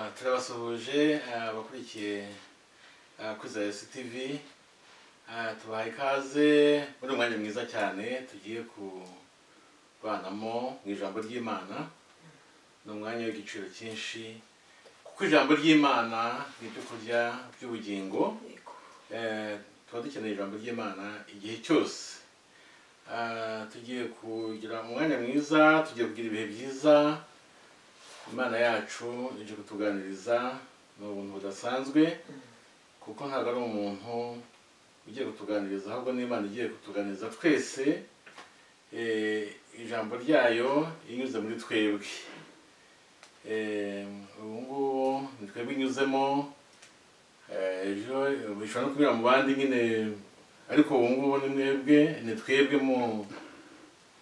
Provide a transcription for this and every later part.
turabasuhuje abakurikiye kwiza tv tubaha ikaze muri umwanya mwiza cyane tugiye kubanamo mu ijambo ry'imana ni umwanya w'igiciro cyinshi kuko ijambo ry'imana ni ibyo kurya by'ubugingo tuba dukeneye ijambo ry'imana igihe cyose tugiye kugira umwanya mwiza tugiye kugira ibihe byiza imana yacu ije kutuganiriza ni ubuntu budasanzwe kuko ntabwo ari umuntu ugiye kutuganiriza ahubwo n'imana igiye kutuganiriza twese ijambo ryayo inyuze muri twebwe ubu ngubu ni twebwe inyuzemo ejo bishobora no kunyura mu bandi nyine ariko ubu ngubu ni mwebwe ni twebwe mu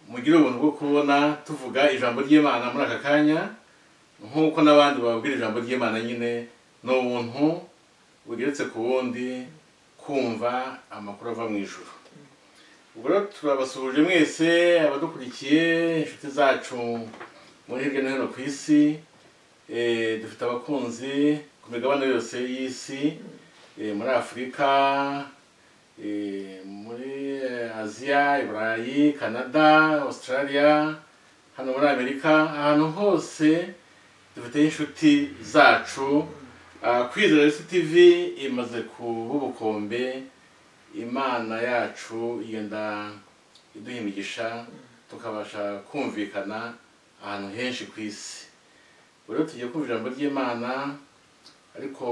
mugire ubuntu bwo kubona tuvuga ijambo ry'imana muri aka kanya nk'uko n'abandi babwira ijambo ry'imana nyine ni ubuntu bugeretse ku wundi kumva amakuru ava mu ijoro ubwo rero turabasuhuje mwese abadukurikiye inshuti zacu muri hirya no hino ku isi dufite abakunzi ku migabane yose y'isi muri afurika muri aziya i burayi canada australia hano muri amerika ahantu hose dufite inshuti zacu kwizera isi tivi imaze kuba ubukombe imana yacu yenda iduha imigisha tukabasha kumvikana ahantu henshi ku isi rero tugiye kumva ijambo ry'imana ariko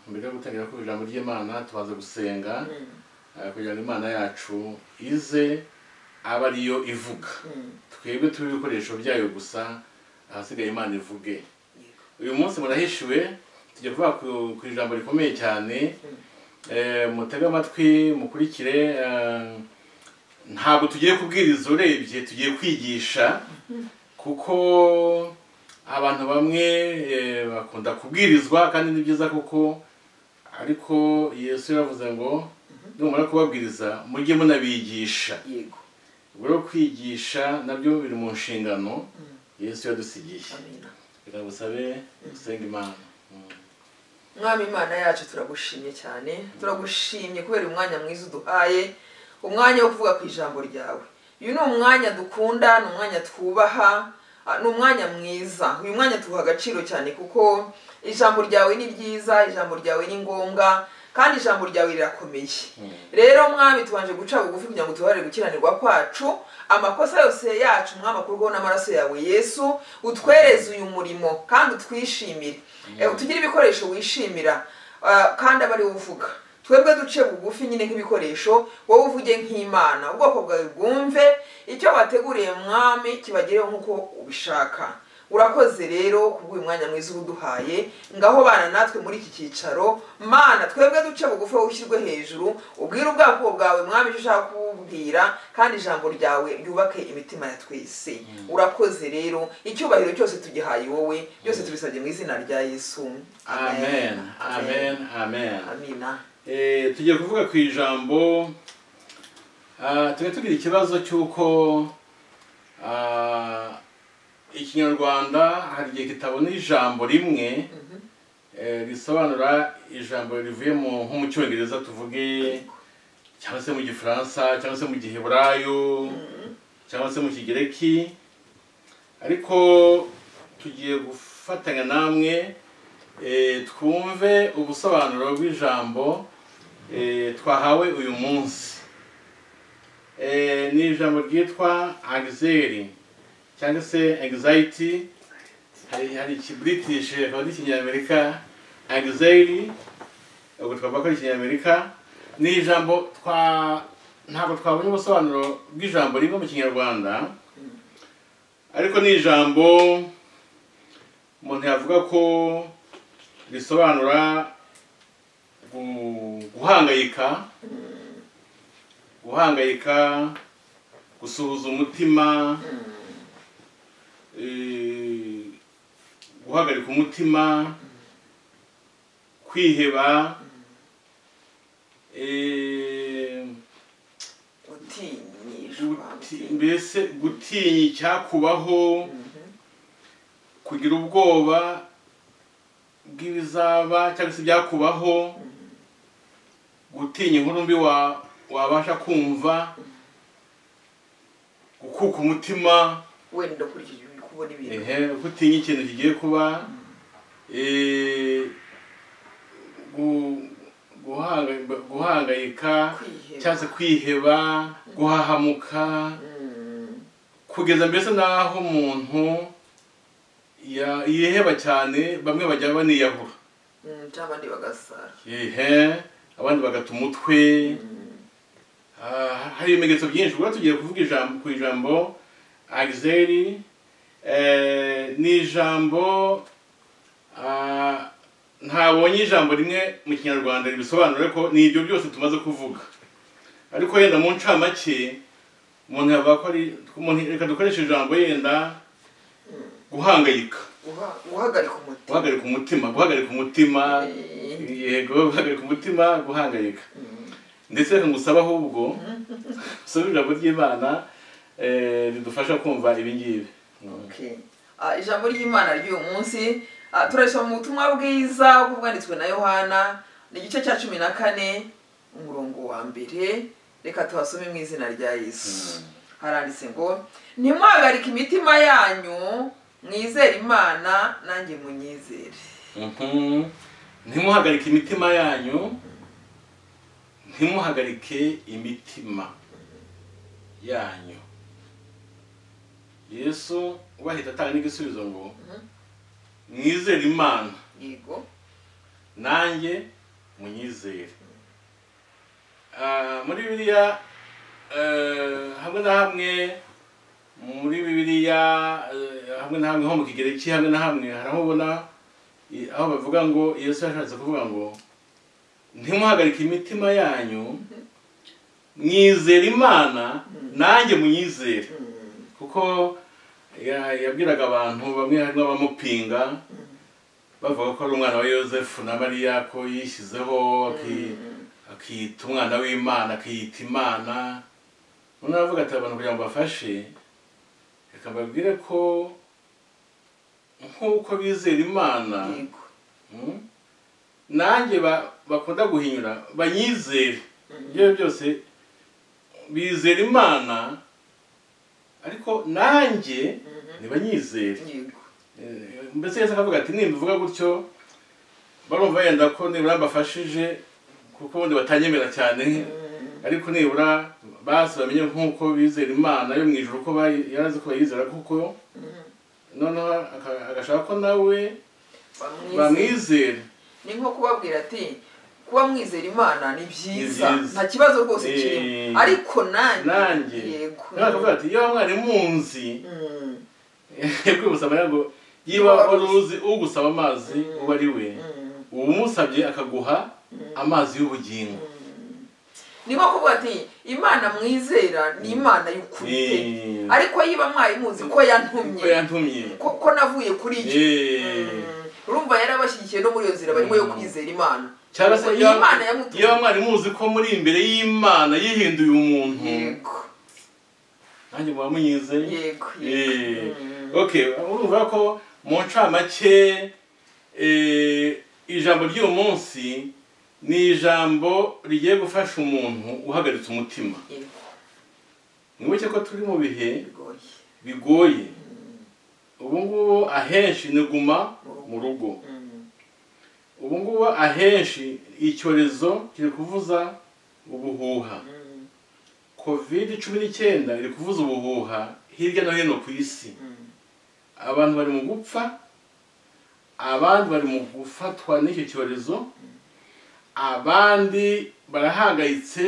mbere yo gutangira kumva ijambo ry'imana tubaze gusenga kugira ngo imana yacu ize aba ariyo ivuga twebwe tube ibikoresho byayo gusa ahasigaye imana ivuge uyu munsi murahishiwe tujya kuvuga ku ijambo rikomeye cyane mutege amatwi mukurikire ntabwo tugiye kubwiriza urebye tugiye kwigisha kuko abantu bamwe bakunda kubwirizwa kandi ni byiza kuko ariko yesu yaravuze ngo numara kubabwiriza mujye munabigisha ubwo rero kwigisha nabyo biri mu nshingano yesu yadusigiye reka busabe gusenga imana mwami imana yacu turagushimye cyane turagushimye kubera umwanya mwiza uduhaye umwanya wo kuvuga ku ijambo ryawe uyu ni umwanya dukunda ni umwanya twubaha ni umwanya mwiza uyu mwanya tuwuha agaciro cyane kuko ijambo ryawe ni ryiza ijambo ryawe ni ngombwa kandi ijambo ryawe rirakomeye rero mwami tubanje guca bugufi kugira ngo tubabarire gukiranirwa kwacu amakosa yose yacu mwami akurwaho n'amaraso yawe yesu utwereze uyu murimo kandi utwishimire utugire ibikoresho wishimira kandi aba ari uvuga twebwe duce bugufi nyine nk'ibikoresho wowe uvuge nk'imana ubwoko bwawe bwumve icyo wateguriye mwami kibagereho nk'uko ubishaka urakoze rero kubw'uyu mwanya mwiza uduhaye ngaho bana natwe muri iki cyicaro mana twebwe duce bugufi wowe ushyirwe hejuru ubwire ubwako bwawe mwami icyo ushaka kububwira kandi ijambo ryawe ryubake imitima ya twese urakoze rero icyubahiro cyose tugihaye wowe byose tubisabye mu izina rya yesu amen amen amen amina tugiye kuvuga ku ijambo tujya tugira ikibazo cy'uko ikinyarwanda hari igihe kitabona ijambo rimwe risobanura ijambo rivuye nko mu cyongereza tuvuge cyangwa se mu gifaransa cyangwa se mu giheburayo cyangwa se mu kigereki ariko tugiye gufatanya namwe twumve ubusobanuro bw'ijambo twahawe uyu munsi ni ijambo ryitwa agizeri cyangwa se anxiety hari ikiburitish akaba ari ikinyamerika anxiety ubwo twavuga ko ari ikinyamerika ni ijambo twa ntabwo twabonye ubusobanuro bw'ijambo rimwe mu kinyarwanda ariko ni ijambo umuntu yavuga ko risobanura guhangayika guhangayika gusuhuza umutima guhagarika umutima kwiheba mbese gutinya icyakubaho kugira ubwoba bw'ibizaba cyangwa se ibyakubaho gutinya inkuru mbi wa- wabasha kumva gukuka umutima wenda ukurikije uri kubona ibintu ehe gutinya ikintu kigiye kuba eh, gu- guhanga- guhangayika kwiheba cyangwa se kwiheba guhahamuka Mm. kugeza mbese n'aho umuntu ya- yiheba cyane bamwe bajya baniyahura Mm, cyangwa abandi bagasara ihe abandi bagata umutwe Ah, hari ibimenyetso byinshi ubwo tugiye kuvuga ijambo ku ijambo agizeri ni ijambo ah, ntabonye ijambo rimwe mu kinyarwanda ribisobanura ko ni ibyo byose tumaze kuvuga ariko yenda mu ncamake umuntu yavuga ko ari umuntu- reka dukoreshe ijambo yenda guhangayika Guha- guhagarika umutima guhagarika umutima guhagarika umutima Eh, yego guhagarika umutima guhangayika ndetse reka ngusaba ahubwo usome ijambo ry'imana eh, ridufasha kumva ibi ngibi okay. Ah, ijambo ry'imana ry'uyu munsi ah, turasoma mu butumwa bwiza bwanditswe na yohana ni igice cya cumi na kane umurongo wa mbere reka tuhasome mu izina rya yesu haranditse ngo ntimwahagarike imitima yanyu mwizere imana nanjye munyizere Mhm. ntimuhagarike imitima yanyu ntimuhagarike imitima yanyu yesu ubahita atanga n'igisubizo ngo mwizere imana yego nanjye munyizere Ah, muri bibiliya eh, hamwe na hamwe muri bibiliya eh, hamwe na hamwe nko mu kigereki hamwe na hamwe hari aho ubona i- aho bavuga ngo yesu yashatse kuvuga ngo ntimuhagarike imitima yanyu mwizere imana nanjye munyizere Mm, kuko ya- yabwiraga abantu bamwe harimo abamupinga bavuga ko ari umwana wa yosefu na mariya ko yishyizeho aki- akiyita umwana w'imana akiyita imana noneho aravuga ati abantu kugira ngo bafashe reka mbabwire ko nk'uko bizera imana yego Mm. nanjye ba- bakunda guhinyura banyizere ibyo ari byo byose bizera imana ariko nanjye ntibanyizere yego Eh, mbese yesu akavuga ati nimbivuga gutyo barumva yenda ko nibura mbafashije kuko ubundi batanyemera cyane ariko nibura basi bamenye nk'uko bizera imana yo mu ijoro ko bayi- yarazi ko bayizera kuko noneho aka- agashaka ko nawe bamwizere bamwizere ni nko kubabwira ati kuba mwizera imana ni byiza Ni byiza. nta kibazo rwose Eh, kirimo ariko nanjye nanjye yego nawe akavuga ati iyo mwari munzi Mm, kwibutsa amarira ngo yiba wari uzi ugusaba amazi uba ari we mm, umusabye akaguha amazi y'ubugingo ni nko kuvuga ati imana mwizera ni imana y'ukuri pe. Eh, ariko yiba mwari muzi ko ko yantumye yantumye ko ko navuye kuri yo Eh, Mm, urumva yarabashyigikiye no muri iyo nzira barimo yo Mm. kwizera imana cyangwa se Ubwo iyo iyi Imana yamutumye. iyo mwari muzi ko muri imbere y'imana yihinduye umuntu yego nanjye muba munyizeye yego Eh, yego Mm, okay urumva ko mu ncamake eh, ijambo ry'uyu munsi ni ijambo rigiye gufasha umuntu uhagaritse umutima yego mwibuke ko turi mu bihe bigoye bigoye ubu ngubu ahenshi ni guma mu rugo Mm, ubu ngubu ahenshi icyorezo kiri kuvuza ubuhuha mm, covid cumi n'icyenda iri kuvuza ubuhuha hirya no hino ku isi mm. abantu bari mu gupfa abandi bari mu gufatwa n'icyo cyorezo abandi barahangayitse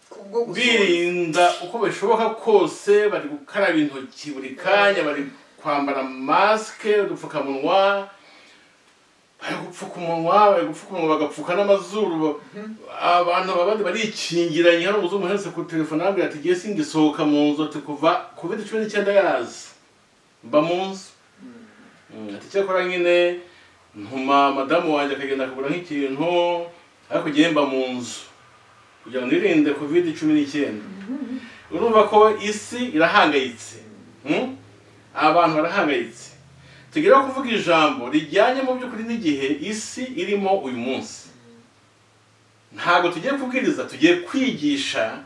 kubwo gusohoza birinda uko bishoboka kose bari gukaraba intoki buri kanya bari kwambara masike udupfukamunwa bari gupfuka umunwa bari gupfuka umunwa bagapfuka n'amazuru abantu abandi barikingiranye hano umuzungu uherutse ku telefone arambwira ati ngiye singisohoka mu nzu ati kuva covid cumi n'icyenda yazi mba mu nzu Mm, ati cyakora nyine ntuma madamu wanjye akagenda akagura nk'ikintu ariko ngiye mba mu nzu kugira ngo nirinde covid cumi n'icyenda urumva ko isi irahangayitse Mm? abantu barahangayitse tugera kuvuga ijambo rijyanye mu by'ukuri n'igihe isi irimo uyu munsi ntabwo tugiye kubwiriza tugiye kwigisha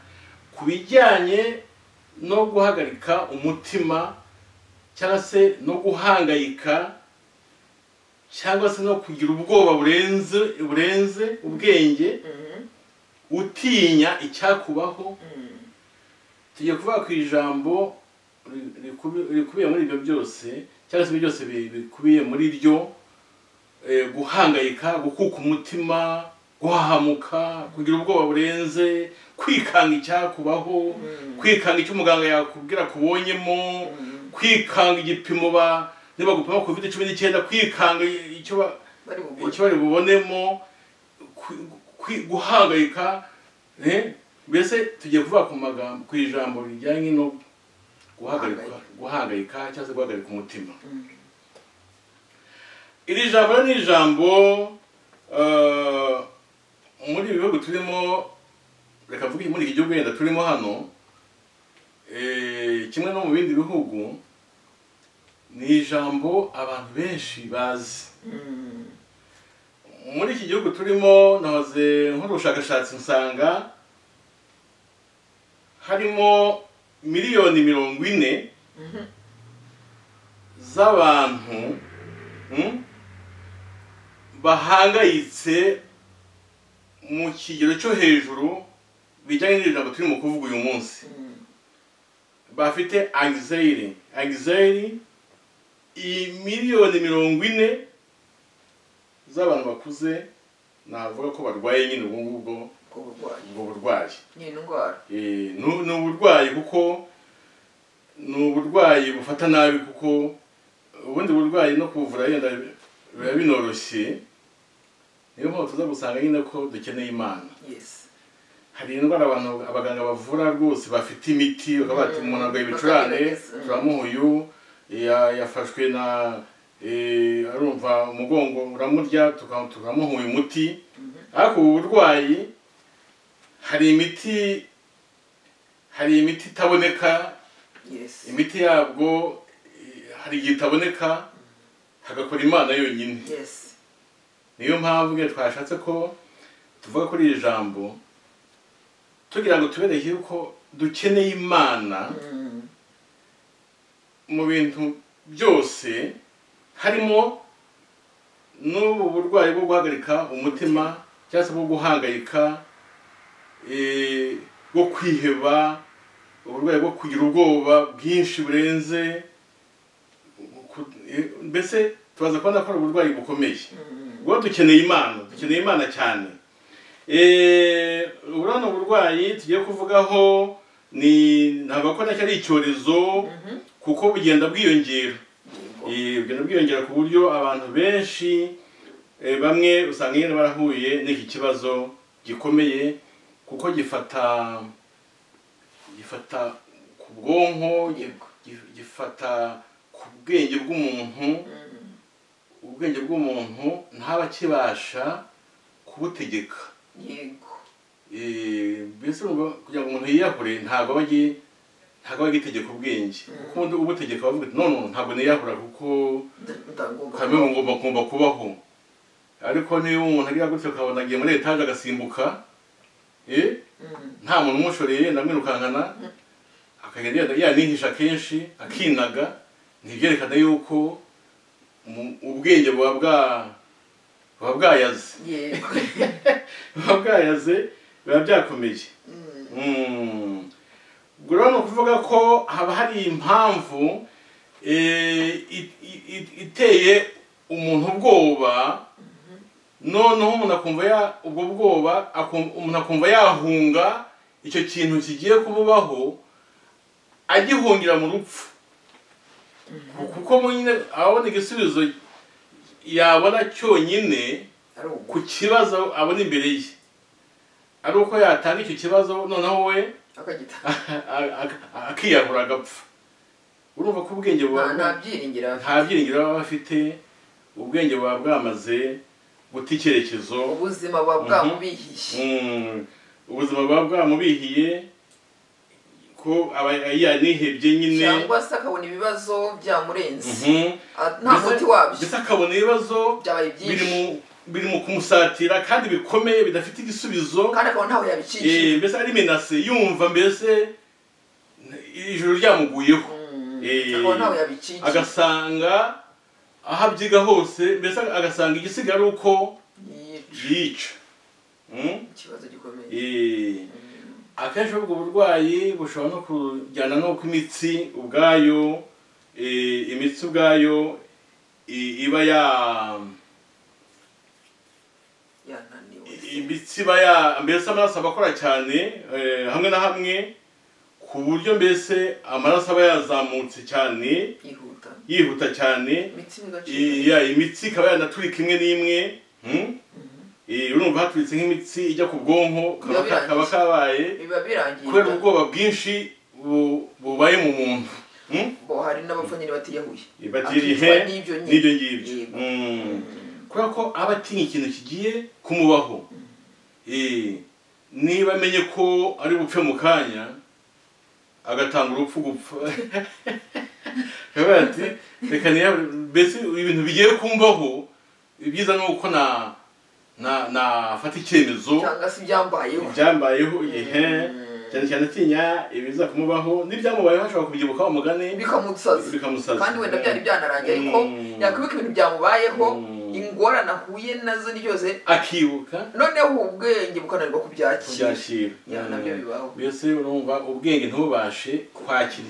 ku bijyanye no guhagarika umutima cyangwa se no guhangayika cyangwa se no kugira ubwoba burenze burenze ubwenge utinya icyakubaho tugiye kuvuga ku ijambo rikubiye muri ibyo byose cyangwa se ibyo byose bikubiye muri ryo guhangayika gukuka umutima guhahamuka kugira ubwoba burenze kwikanga icyakubaho kwikanga icyo umuganga yakubwira kubonyemo kwikanga igipimo niba gupima covid cumi n'icyenda kwikanga icyo bari bugure bari bubonemo guhangayika mbese tugiye kuvuga ku magambo ku ijambo rijyanye no guhagarika guhangayika cyangwa se guhagarika umutima iri jambo rero ni ijambo eh, muri ibi bihugu turimo reka mvuge muri iki gihugu wenda turimo hano eh, kimwe no mu bindi bihugu ni ijambo abantu benshi bazi muri iki gihugu turimo nahoze nkora ubushakashatsi nsanga harimo miliyoni mirongo ine z'abantu mm, bahangayitse mu kigero cyo hejuru bijyanye n'iri jambo turimo kuvuga uyu munsi bafite angisayiri angisayiri iyi miliyoni mirongo ine z'abantu bakuze navuga ko barwaye nyine ubu ngubwo uburwayi ubwo burwayi ni indwara Eh, nu- ni uburwayi kuko ni uburwayi bufata nabi kuko ubundi burwayi no kuvura yenda biba binoroshye niyo mpamvu tuza gusanga nyine ko dukeneye imana yesi hari indwara abantu abaganga bavura rwose bafite imiti bakaba bati Mm. umuntu arwaye ibicurane Bakagerageza. Mm. turamuha uyu ya- yafashwe na eh, arumva umugongo uramurya tuka- tukamuha uyu muti ariko ubu burwayi hari imiti hari imiti itaboneka yesi imiti yabwo eh, hari igihe itaboneka hagakora imana yonyine yesi niyo mpamvu iyo twashatse ko tuvuga kuri iri jambo tugira ngo tubereke yuko dukeneye imana mu bintu byose harimo n'ubu burwayi bwo guhagarika umutima cyangwa se bwo guhangayika eh, bwo kwiheba uburwayi bwo kugira ubwoba bwinshi burenze ku- eh, mbese tubaza kubona ko ari uburwayi bukomeye ubwo dukeneye imana dukeneye imana cyane Eh, urabona uburwayi tugiye kuvugaho ni ntabwo ko nacyo ari icyorezo kuko bugenda bwiyongera Eh, bugenda bwiyongera ku buryo abantu benshi eh, bamwe usanga nyine barahuye n'iki kibazo gikomeye kuko gifata gifata ku bwonko gi- gifata ku bwenge bw'umuntu ubwenge bw'umuntu ntaba akibasha kubutegeka yego Eh, mbese urumva kugira ngo umuntu yiyahure ntabwo aba agi- ntabwo aba agitegeka ubwenge kuko ubundi ubutegeka bavuga ati none ntabwo niyahura kuko ndagomba kamwe mu ngomba ngomba kubaho ariko niba umuntu agira gutyo ukabona agiye muri etaje agasimbuka eh, nta muntu umushoreye yenda amwirukankana akagenda yenda yanihisha kenshi akinaga ntibyerekana yuko mu- ubwenge buba bwa buba bwayaze yego buba bwayaze biba byakomeye Mm. ubwo rero ni ukuvuga ko haba hari impamvu eh, i- i- i- iteye umuntu ubwoba noneho umuntu akumva ya- ubwo bwoba akum- umuntu akumva yahunga icyo kintu kigiye kumubaho agihungira mu rupfu kuko mu nyine abona igisubizo yabona cyonyine ari ubu ku kibazo abona imbere ye ari uko yatanga icyo kibazo noneho we akagita a- a- akiyahura agapfa urumva ko ubwenge buba nta byiringiro afite nta byiringiro baba bafite ubwenge buba bwamaze guta icyerekezo ubuzima buba Mhm. bwamubihishe Mm, ubuzima buba bwamubihiye ko aba yanihebye nyine cyangwa se akabona ibibazo byamurenze Mhm. Ah, nta Mbese- muti wabyo mbese akabona ibibazo byabaye biri byinshi mu biri mu kumusatira kandi bikomeye bidafite igisubizo kandi akabona ntaho Eh, yabicishije mbese ari menase yumva mbese ijoro ryamuguyeho Mm, eh, akabona ntaho yabicishije agasanga aho abyiga hose mbese agasanga igisigaye ari uko Yica. yica Mm? ikibazo gikomeye Eh, akenshi ubwo burwayi bushobora no kujyana n'uko imitsi ubwayo eh, imitsi ubwayo i- iba ya yananiwe imitsi iba ya mbese amaraso aba akora cyane eh, hamwe na hamwe ku buryo mbese amaraso aba yazamutse cyane yihuta yihuta cyane imitsi migaciro I- ya imitsi ikaba yanaturika imwe n'imwe hmm? Eh, urumva haturitse nk'imitsi ijya ku bwonko kaba Biba kaba birangiye. kabaye biba kubera birangiye ubwoba bwinshi bu- bubaye mu muntu Hmm? bo hari n'abapfa nyine batiyahuye batirihe Akicwa n'ibyo nyine. n'ibyo ngibyo Yego. Hmm. kubera ko aba atinya ikintu kigiye kumubaho Eh, niba amenye ko ari bupfe mu kanya agatanga urupfu gupfa Aravuga ati reka niya- mbese ibintu bigiye kumbaho ibyiza ni uko na na- nafata icyemezo cyangwa se ibyambayeho ibyambayeho ihe Mm. cyane cyane atinya ibiza kumubaho n'ibyamubayeho ashobora kubyibuka umugani bikamusaza bikamusaza kandi wenda byari byanarangiye ariko Mm. yakwibuka ibintu byamubayeho Mm. ingorane ahuye nazo ni byose akibuka noneho ubwenge bukananirwa kubyakira kubyakira Ya, nabyo bibaho. mbese urumva ubwenge ntubashe kwakira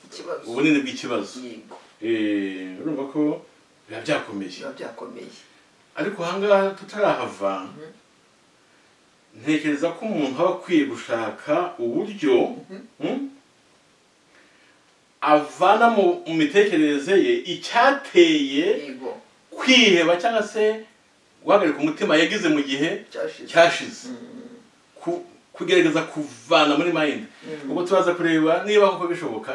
ikibazo ubunini bw'ikibazo yego Eh, urumva ko biba byakomeye biba byakomeye ariko ahangaha tutarahava Mhm. ntekereza ko umuntu aba akwiye gushaka uburyo hmm, avana mu mu mitekerereze ye icyateye yego kwiheba cyangwa se guhagarika umutima yagize mu gihe cyashize cyashize Mm. ku- kugerageza kuvana muri mind Mm. ubwo turaza kureba niba koko bishoboka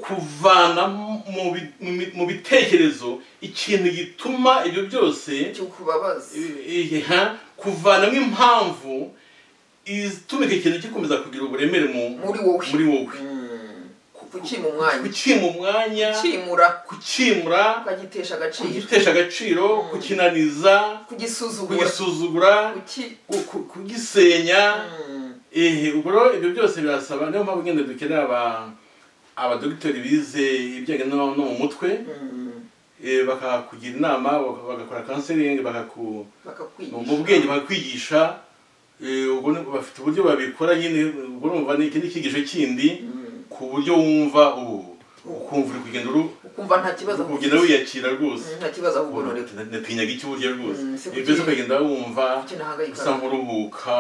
kuvana mu bi- mu bi- mu bitekerezo ikintu gituma ibyo byose cy'ukubabaza i- i- ha, kuvanamo impamvu ituma icyo kintu gikomeza kugira uburemere mu- Muri wowe. muri wowe Mm. kucyima umwanya kukima umwanya cyimura kukimura ukagitesha agaciro kugitesha agaciro kukinaniza kugisuzugura kugisuzugura kuki ku- ku- kugisenya Mm. ehe ubwo rero ibyo byose birasaba niyo mpamvu ngenda dukenera aba abadogiteri bize ibijyanye no no mu mutwe Mm. eh, bakakugira inama baka- bagakora counseling bakaku bakakwigisha mu bwenge bakakwigisha eh, ubwo ni- bafite uburyo babikora nyine ubwo urumva ni iki ni icyigisho kindi Mm. ku buryo wumva ubu ukumva uri kugenda uru ukumva nta kibazo uri kugenda wiyakira rwose Mm, nta kibazo ahubwo Ubona, noneho na- natinyaga iki buryo rwose Mm, si ibyo kuki- ukagenda wumva kuki nahangayika usa nk'uruhuka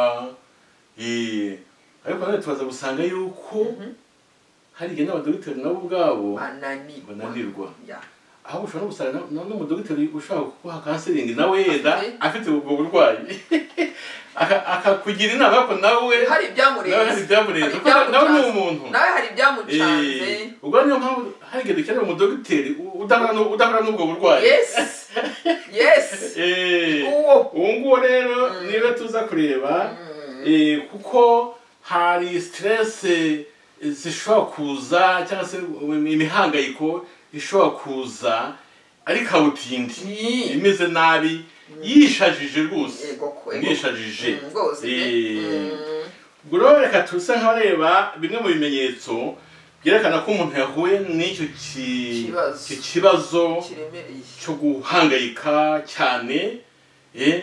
eh, ariko nanone tubaza gusanga yuko Mhm. hari igihe n'abadogiteri nabo ubwabo bananirwa bananirwa Ya. aho ushobora no gusanga na- na- n'umudogiteri ushobora kuguha kanseringi nawe yenda Afite? afite ubwo burwayi Aka- akakugira inama ariko nawe hari nawe hari ibyamurenze ibyamurenze hari kuko na- nawe ni ibyamucanze. umuntu nawe hari ibyamucanze Eh, ubwo niyo mpamvu hari igihe dukenera umudogiteri u- udahura n'u- udahura n'ubwo burwayi yes yes Eh. uwo ubu ngubu rero niba tuza kureba eh, kuko hari siterese zishobora kuza cyangwa se imihangayiko ishobora kuza ari kabutindi Ni. imeze nabi yishajije rwose Yego ko, yego. yishajije Mm, rwose pe. Eh, Mm. ubwo rero reka tuse nk'abareba bimwe mu bimenyetso byerekana ko umuntu yahuye n'icyo ki- Kibazo. icyo kibazo kiremereye cyo guhangayika cyane eh,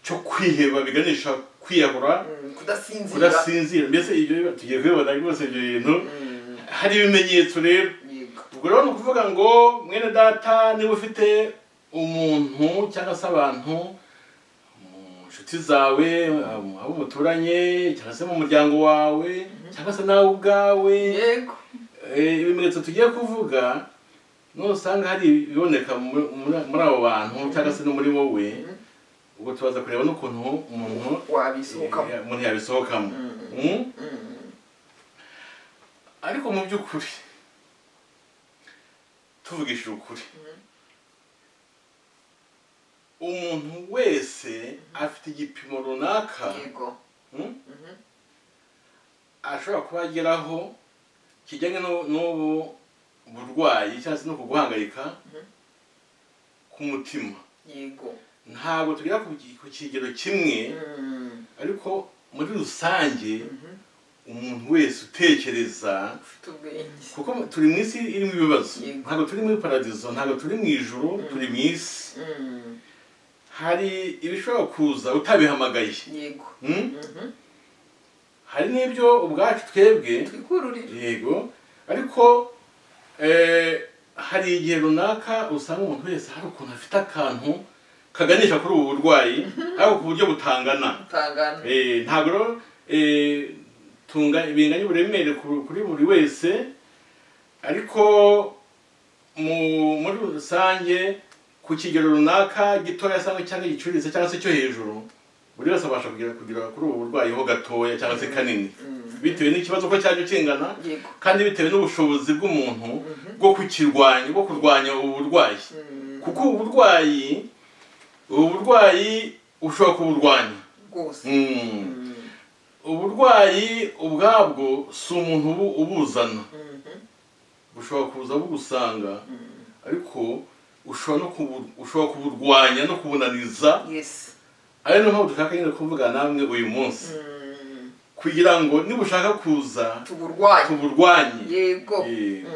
cyo kwiheba biganisha kwiyahura Mm, kudasinzira kudasinzira mbese ibyo tugiye kubibona rwose ibyo bintu Mm, hari ibimenyetso rero yego ubwo rero ni ukuvuga ngo mwene data niba ufite umuntu cyangwa se abantu mu nshuti zawe mu- abo muturanye cyangwa se mu muryango wawe cyangwa se nawe ubwawe yego Eh, ibimenyetso tugiye kuvuga nusanga hari ibiboneka mu- muri muri abo bantu cyangwa se no muri wowe Mhm. ubwo tubaza kureba n'ukuntu umuntu wabisohokamo eh, umuntu yabisohokamo Mm? Mm, ariko mu by'ukuri tuvugishije ukuri umuntu wese afite igipimo runaka yego mm, Mhm. ashobora kuba ageraho kijyanye n'u- n'ubu burwayi cyangwa se no kuguhangayika k'umutima yego ntabwo tugera ku ki- ku kigero kimwe Mm, ariko muri rusange mhm. umuntu wese utekereza ufite ubwenge kuko turi mu isi irimo ibibazo Yego. ntabwo turi muri paradizo ntabwo turi mu ijuru turi mu isi Mm, hari ibishobora kuza utabihamagaye yego Hmm? Mhm. hari n'ibyo ubwacu twebwe twikururire yego ariko eh, hari igihe runaka usanga umuntu wese hari ukuntu afite akantu kaganisha kuri ubu burwayi ariko ku buryo butangana utangana Eh, ntabwo rero eh, tunga binganya uburemere ku- kuri buri wese ariko mu- muri rusange ku kigero runaka gitoya cyangwa cyangwa gicuritse cyangwa se cyo hejuru buri wese abasha kugera kugera kuri ubu burwayi ho gatoya cyangwa se kanini bitewe n'ikibazo ko cyajya kingana yego kandi bitewe n'ubushobozi bw'umuntu Mhm. bwo kukirwanya bwo kurwanya ubu burwayi Mm, kuko ubu burwayi ubu burwayi ushobora kuburwanya rwose Mm. Mm, uburwayi ubwabwo si umuntu ubu- ubuzana mhm. bushobora kuza bugusanga Mm. ariko ushobora no kubu- ushobora kuburwanya no kubunaniza yes ari niyo mpamvu dushaka nyine kuvugana namwe uyu munsi Mm, kugira ngo niba ushaka kuza tuburwaye tuburwanye yego Eh, Mm.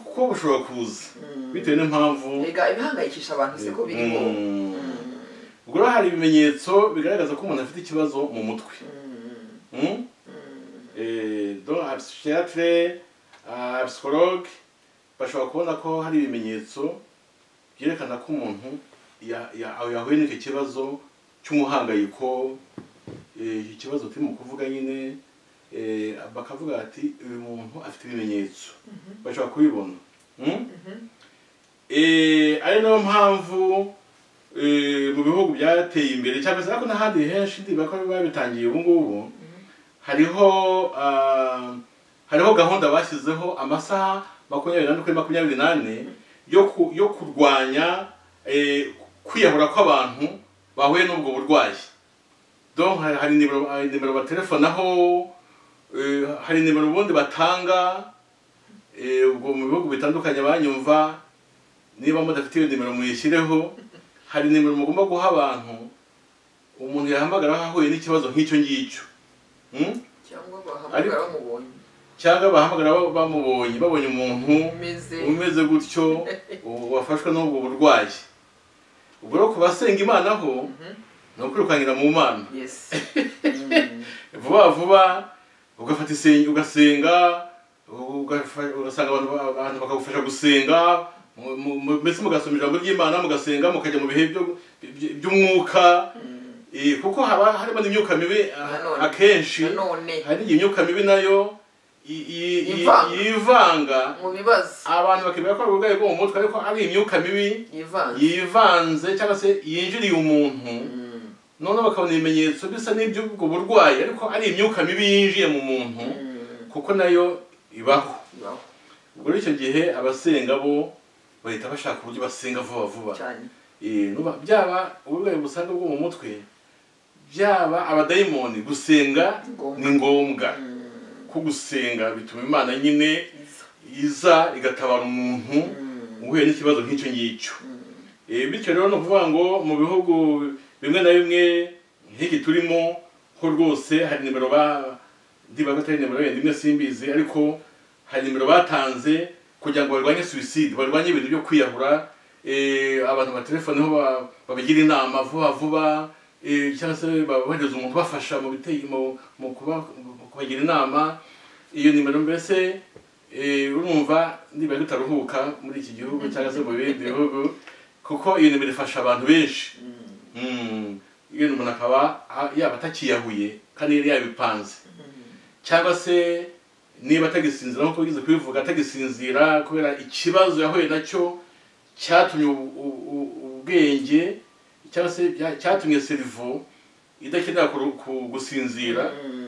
kuko bushobora kuza Mm. bitewe n'impamvu Erega ibihangayikisha abantu se ko birimo Mm. ubwo rero hari ibimenyetso bigaragaza ko umuntu afite ikibazo mu mutwe Mm? Eh, donc abashyiratere abasiporoge bashobora kubona ko hari ibimenyetso byerekana ko umuntu ya- ya- aho yahuye n'icyo kibazo cy'umuhangayiko eh, ikibazo turimo kuvuga nyine eh, bakavuga ati uyu muntu afite ibimenyetso bashobora kubibona Mm? Eh, ari nayo mpamvu eh, mu bihugu byateye imbere cyangwa se ariko n'ahandi henshi ndiba ko babitangiye ubu ngubu hariho ah, hariho gahunda bashyizeho amasaha makumyabiri nane kuri makumyabiri nane yo ku- yo kurwanya eh, kwiyahura kw'abantu bahuye n'ubwo burwayi donc hari- hari nimero hari nimero batelefonaho eh, hari nimero ubundi batanga eh, ubwo mu bihugu bitandukanye banyumva niba mudafite iyo nimero muyishyireho hari nimero mugomba guha abantu umuntu yahamagaraho ahuye n'ikibazo nk'icyo ngicyo Mm? cyangwa bahamagara bamubonye cyangwa bahamagara ba- bamubonye babonye umuntu umeze umeze gutyo u- wafashwe n'ubwo burwayi ubwo rero ku basenga imana ho Mhm. ni ukwirukankira mu mana yes vuba vuba ugafata isen- ugasenga ugafa- ugasanga abantu ba- abantu bakagufasha gusenga mu- mu- mu- mbese mugasoma ijambo ry'imana mugasenga mukajya mu bihe byo- by- by'umwuka Mm. Eh, kuko haba harimo n'imyuka mibi ah, Nanone. akenshi nanone hari igihe imyuka mibi nayo i- i- i- Yivanga. yivanga mu bibazo abantu bakemera ko ari uburwayi bwo mu mutwe ariko ari imyuka mibi yivanze yivanze cyangwa se yinjiriye umuntu Mm. noneho bakabona ibimenyetso bisa n'iby'ubwo burwayi ariko ari imyuka mibi yinjiye mu muntu Mm. kuko nayo ibaho Ibaho ubwo rero icyo gihe abasenga bo bahita bashaka uburyo basenga vuba vuba cyane Eh, nuba- byaba uburwayi busanga bwo mu mutwe byaba abadayimoni gusenga Ngombwa. ni ngombwa Mm. ko gusenga bituma imana nyine Iza. iza igatabara umuntu uhuye n'ikibazo nk'icyo ngicyo Eh, bityo rero ni ukuvuga ngo mu bihugu bimwe na bimwe nk'iki turimo ko rwose hari nimero ba ndiba ko atari nimero yenda imwe simbizi ariko hari nimero batanze kugira ngo barwanye suicide barwanye ibintu byo kwiyahura eh, abantu batelefoneho ba- babigira inama vuba vuba eh, cyangwa se babohereza umuntu ubafasha mu biteye mu mu kuba- mu kubagira inama iyo nimero mbese eh, urumva niba tutaruhuka muri iki gihugu cyangwa se mu bindi bihugu kuko iyo nimero ifasha abantu benshi Mm. Mm, iyo umuntu akaba a- yaba atakiyahuye kandi yari yabipanze cyangwa se niba atagisinzira nk'uko bigize kubivuga atagisinzira kubera ikibazo yahuye nacyo cyatumye u- u- u- ubwenge cyangwa se bya- cyatumye serivo idakenera kuru- ku- gusinzira Mm.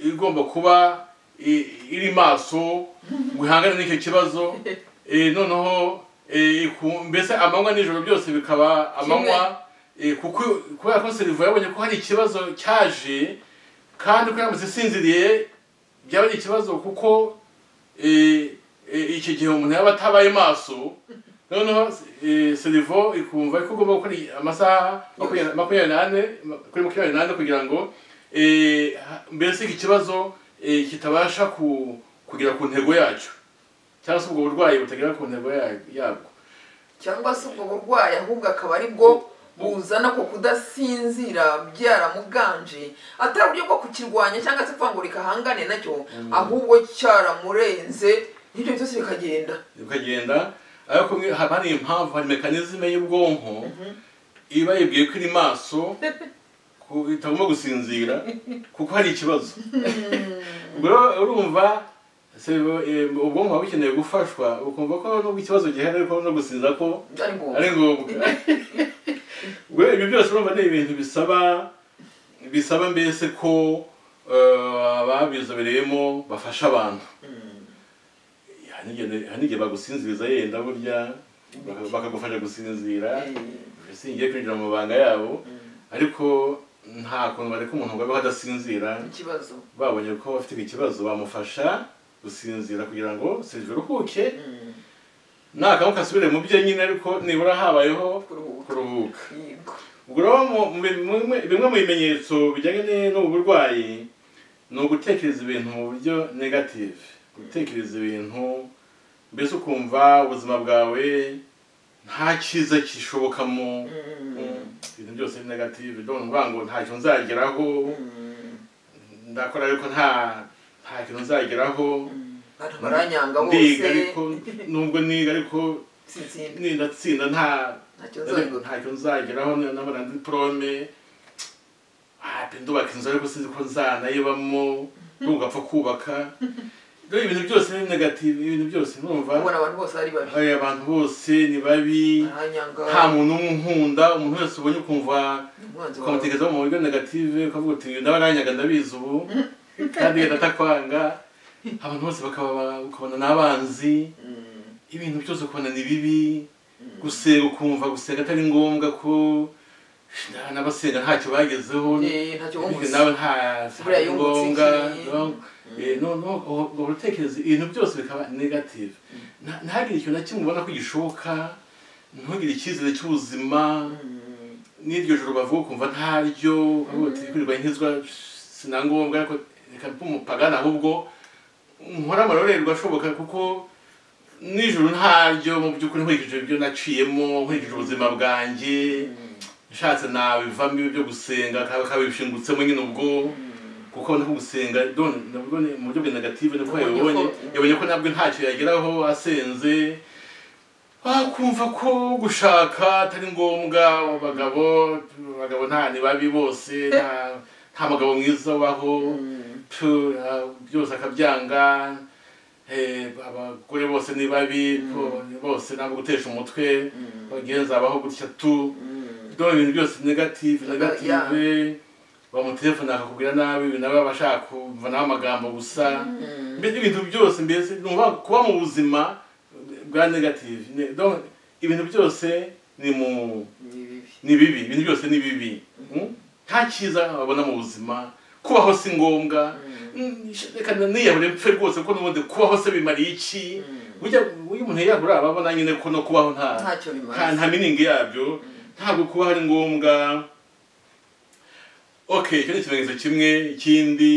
igomba kuba i- iri maso guhangana n'icyo kibazo Eh, noneho eh, ku- mbese amanywa n'ijoro byose bikaba amanywa eh, kuko kubera ko serivo yabonye ko hari ikibazo cyaje kandi ko yaramutse isinziriye byaba ari ikibazo kuko eh, eh, eh, icyo gihe umuntu yaba atabaye maso noneho eh, serivo ikumva ko ugomba gukora amasaha makumyabiri makumyabiri n'ane kuri makumyabiri n'ane kugira ngo eh, ha- mbese iki kibazo eh, kitabasha ku- kugera ku ntego yacyo cyangwa se ubwo burwayi butagera ku ntego ya- yabwo cyangwa se ubwo burwayi ahubwo akaba ari bwo buzana ko kudasinzira byaramuganje atari uburyo bwo kukirwanya cyangwa se kuvuga ngo reka ahangane nacyo ahubwo cyaramurenze n'ibyo byose bikagenda ukagenda ariko mwe- haba hari impamvu hari mekanizme y'ubwonko iba yibwiye ko iri maso ku- itagomba gusinzira kuko hari ikibazo ubwo rero urumva se- eh, ubwonko buba bukeneye gufashwa ukumva ko nubwo ikibazo gihari ariko no gusinzira ko ari ngombwa ari ngombwa ubwo ibyo byose urumva ni ibintu bisaba bisaba mbese ko eh, ababizobereyemo bafasha abantu hari n'igihe bagusinziriza yenda burya baka- bakagufasha gusinzira singiye kwinjira mu mabanga yabo ariko nta kuntu bareka umuntu ngo abeho adasinzira ikibazo babonye ko bafite ikibazo bamufasha gusinzira kugira ngo serivisi iruhuke nakamuka asubire mu bye nyine ariko nibura habayeho kuruhuka kuruhuka Yego. ubwo rero mu- mu- mu- bimwe mu bimenyetso bijyanye ni- n'ubu burwayi ni ugutekereza ibintu mu buryo negative gutekereza ibintu mbese ukumva ubuzima bwawe nta cyiza kishoboka mu Mm. mu- ibintu byose ni negative ndabona uvuga ngo ntacyo nzageraho Mm. ndakora ariko nta nta kintu nzageraho Abantu baranyanga ndiga bose ariko nubwo niga ariko sinzindi nindatsinda nta ntacyo nzabigura ntacyo nzageraho nabona ndi porome ndubaka inzu ariko sinzi ko nzanayibamo ndumva apfa kubaka rero ibintu byose ni negative ibintu byose numva ubona abantu bose ari babi hari abantu bose ni babi baranyanga nta muntu umwe unkunda umuntu wese ubonye ukumva umwanzi wawe ukamutekerezaho mu buryo negative ukavuga uti ndabaranyaga ndabizi ubu kandi yenda atakwanga abantu bose bakaba ukabona n'abanzi Mm. ibintu byose ukubona ni bibi gusenga ukumva gusenga atari ngombwa ko na- n'abasenga ntacyo bagezeho Eh, ntacyo bityo wumvise nawe nta Buriya atari yungutse ngombwa iki? no- eh, no- no, ubu- ubwo utekereza ibintu byose bikaba negative Nta- ntagire ikintu na kimwe ubona ko gishoboka ntugire icyizere cy'ubuzima Mm. n'iryo joro bavuga ukumva ntaryo kurirwa nkizwa sinangombwa ariko reka mpe umupagani ahubwo nkora amarorerwa ashoboka kuko nijoro ntaryo mu by'ukuri nkurikije ibyo naciyemo nkurikije ubuzima bwanjye nshatse nabivamo ibyo gusenga kaba kabishingutsemo nyine ubwo kuko nabwo gusenga done nabwo ni mu buryo bwa negative niko Yabonye ko- yabibonye yabonye ko nabwo ntacyo yageraho asenze kumva ko gushaka atari ngombwa abagabo abagabo nta ni babi bose nta nta mugabo mwiza ubaho Mm. tu, ah, byose akabyanga eh, abagore bose ni babi po, bose ntabwo gutesha umutwe bagenzi abaho gutya tu Mm. dore ibintu byose negative Yeah. negative bamutelefone akakubwira nabi ibintu nawe aba ashaka kumva nawe amagambo gusa Mm. mbese ibintu byose mbese ni ukuvuga ngo kuba mu buzima bwa negative Ne- donc ibintu byose ni mu Ni bibi. ni bibi ibintu byose ni bibi Mm? nta cyiza babona mu buzima kubaho si ngombwa Mm, reka niyahure mpfe rwose ko n'ubundi kubaho se bimariye iki burya uyu umuntu yiyahura aba abona nyine ko no kubaho nta ntacyo nta- bimaze nta miningi yabyo ntabwo kubaho ari ngombwa okay icyo ni ikimenyetso kimwe ikindi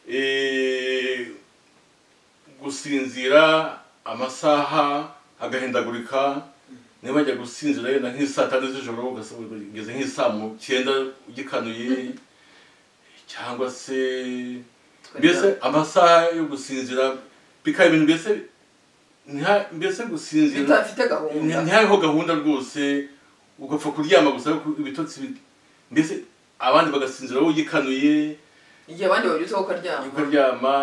eh, gusinzira amasaha agahindagurika niba ajya gusinzira yenda nk'isaa tatu z'ijoro ugasanga ugeze nk'isaa mu cyenda ugikanuye cyangwa se mbese amasaha yo gusinzira bikaba ibintu mbese ntiha- mbese gusinzira bitafite gahunda ntihariho gahunda rwose ugapfa kuryama gusa ariko ibitotsi bi- mbese abandi bagasinzira wowe ugikanuye igihe abandi babyutse ko ukaryama ukaryama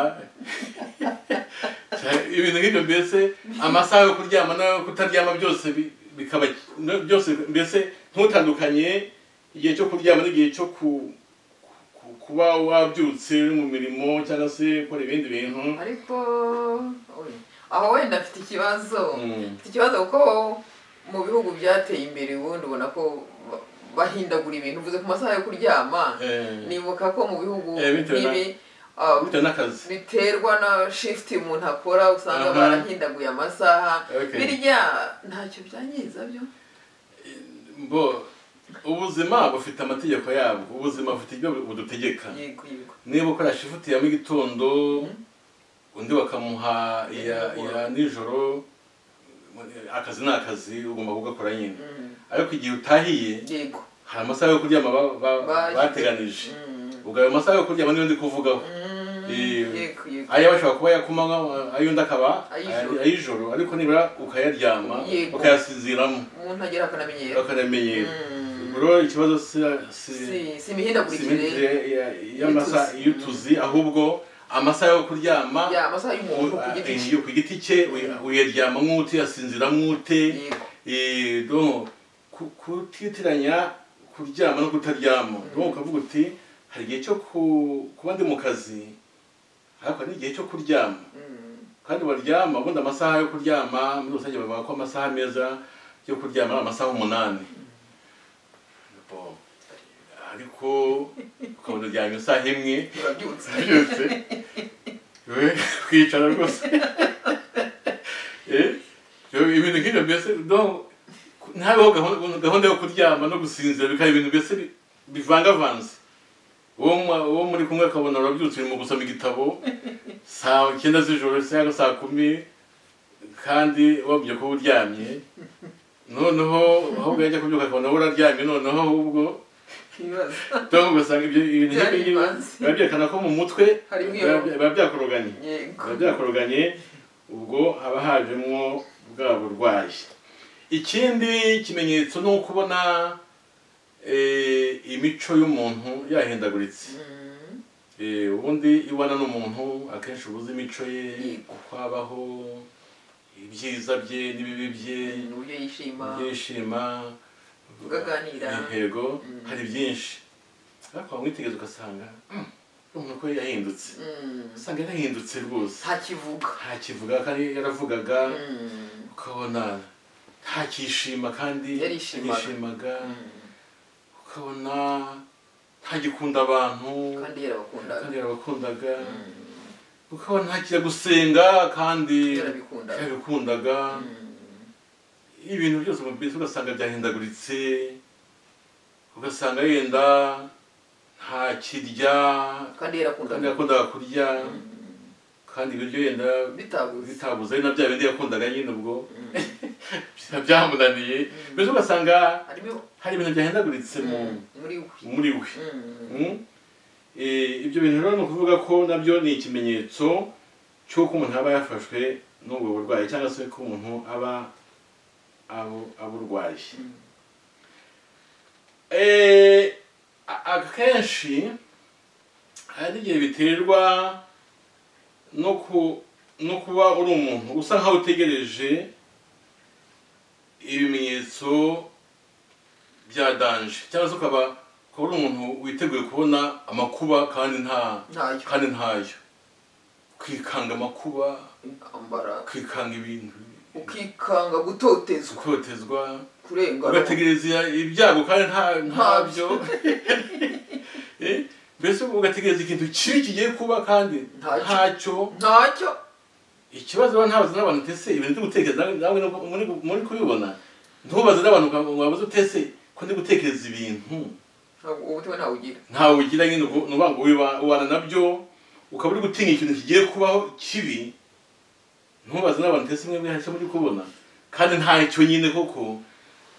Cya- ibintu nk'ibyo mbese amasaha yo kuryama n'ayo kutaryama byose bi- bikaba no- byose mbese ntutandukanye igihe cyo kuryama n'igihe cyo ku ku- kuba wabyutse uri mu mirimo cyangwa se gukora ibindi bintu ariko oye, aho wenda afite ikibazo Mm. afite ikibazo kuko mu bihugu byateye imbere ubundi ubona ko ba- bahindagura ibintu uvuze ku masaha yo kuryama Eh, nibuka ko mu bihugu Eh, bitewe na- nk'ibi ah, bitewe n'akazi biterwa na shifuti umuntu akora usanga Aha. barahindaguye amasaha Okay. birya ntacyo byangiza byo mbo ubuzima bufite amategeko yabwo ubuzima bufite ibyo budutegeka yego yego niba ukora shifuti ya mu gitondo undi bakamuha iya iya nijoro akazi ni akazi ugomba kugakora nyine Mm, ariko igihe utahiye yego hari amasaha yo kuryama ba- ba- Ba- bateganije Mm, ubwo ayo masaha yo kuryama niyo ndi kuvugaho mm, Eh, yego yego aya bashobora kuba ayakumanywa ayo undi akaba Ay'ijoro. ayijoro ariko nibura ukayaryama Yego. ukayasinziramo umuntu agira akanamenyero bakamenyera Mm. ubwo rero ikibazo si si- si si si imihindagurikire imigire ya- y'amasaha Y'utuzi. y'utuzi ahubwo amasaha yo kuryama ya amasaha y'umuntu u- ku giti cye iyo ku giti cye uya- uyaryama nk'ute uyasinzira nk'ute yego Eh, donc ku- kutitiranya kuryama no kutaryama donc ukavuga uti hari igihe cyo ku- kuba ndi mu kazi ariko hari n'igihe cyo kuryama Mm, kandi baryama ubundi amasaha yo kuryama muri rusange bavuga ko amasaha meza yo kuryama ari amasaha umunani Bon. ariko ukabona uryamye isaha imwe urabyutse byose we ukicara rwose Eh, ibyo- ibintu nk'ibyo mbese donc, ntabeho gahunda- gahunda yo kuryama no gusinzira bikaba ibintu mbese bi- bivangavanze uwo mwa- uwo muri kumwe akabona urabyutse urimo gusoma igitabo saa icyenda z'ijoro cyangwa saa kumi kandi wabwiye ko uryamye noneho ahubwo yajya kubyuka akabona wowe uraryamye noneho ahubwo ibibazo cyangwa ugasanga ibyo ibintu Byari nk'ibyo bivanze. biba byerekana ko mu mutwe Harimo iyo- biba biba byakoroganye yego biba byakoroganye ubwo haba hajemo bwa burwayi ikindi kimenyetso ni ukubona eh, imico y'umuntu yahindaguritse Mm, Eh, ubundi iyo ubana n'umuntu akenshi uba uzi imico ye Yego. uko abaho ibyiza bye n'ibibi bye uburyo yishima ibyishima Ukaganira. intego Mm. hari byinshi ariko wamwitegereza ugasanga "Mm, umuntu ko yahindutse Mm, usanga yarahindutse rwose ntakivuga nta kivuga kandi yaravugaga Mm, ukabona ntakishima kandi Yarishimaga. yarishimaga mm, ukabona ntagikunda abantu kandi yarabakundaga kandi yarabakundaga Mm, ukabona ntakijya gusenga kandi yarabikundaga yarabikundaga Mm, ibintu byose mu byiza ugasanga byahindaguritse ugasanga yenda ntakirya kandi kandi yarakundaga yakundaga kurya Mm, kandi ibiryo yenda bitabuze bitabuze ari na bya bindi yakundaga nyine ubwo Mm, byamunaniye mbese ugasanga harimo hari ibintu byahindaguritse mu muri we muri we Mm, Mm. Eh, ibyo bintu rero ni ukuvuga ko nabyo ni ikimenyetso cy'uko umuntu aba yafashwe n'ubwo burwayi cyangwa se ko umuntu aba abo- aburwaye Mm. Eh, a- akenshi hari igihe biterwa no ku no kuba uri umuntu usa nkaho utegereje ibimenyetso bya danje cyangwa se ukaba ukaba uri umuntu witeguye kubona amakuba kandi nta ntayo kandi ntayo kwikanga amakuba intambara kwikanga ibintu ukikanga gutotezwa gutotezwa kurengana ugategereza ibyago kandi nta ntabyo Eh, mbese ugategereza ikintu kibi kigiye kuba kandi Ntacyo. ntacyo ntacyo ikibazo rero ntabaze n'abantu utese ibintu ndi gutekereza nawe- nawe nuko muri muri kubibona ntubaze n'abantu uka- wabuze utese ko ndi gutekereza ibintu ntabwo umutima ntawugira ntawe ugira nyine ubwo ni ukuvuga ngo wiba- ubana nabyo ukaba uri gutinya ikintu kigiye kubaho kibi ntubaze n'abantu utese mwe mwihashye muri kubona kandi ntacyo nyine koko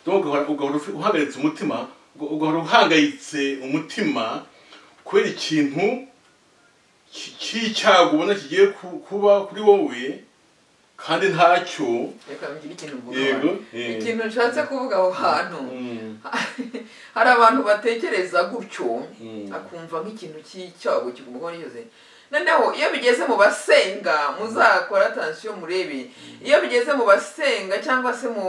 donc ugahora ugahora ufi- uhagaritse umutima uga- ugahora uhangayitse umutima kubera ikintu ki- cy'icyago ubona kigiye ku- kuba kuri wowe kandi ntacyo reka ngire ikintu mvuga yego hano. eh. ikintu nshatse kuvuga aho hantu Mm, hari abantu batekereza gutyo Mm. akumva nk'ikintu cy'icyago kigumuho n'iyoze noneho iyo bigeze mu basenga muzakora atansiyo murebe iyo bigeze mu basenga cyangwa se mu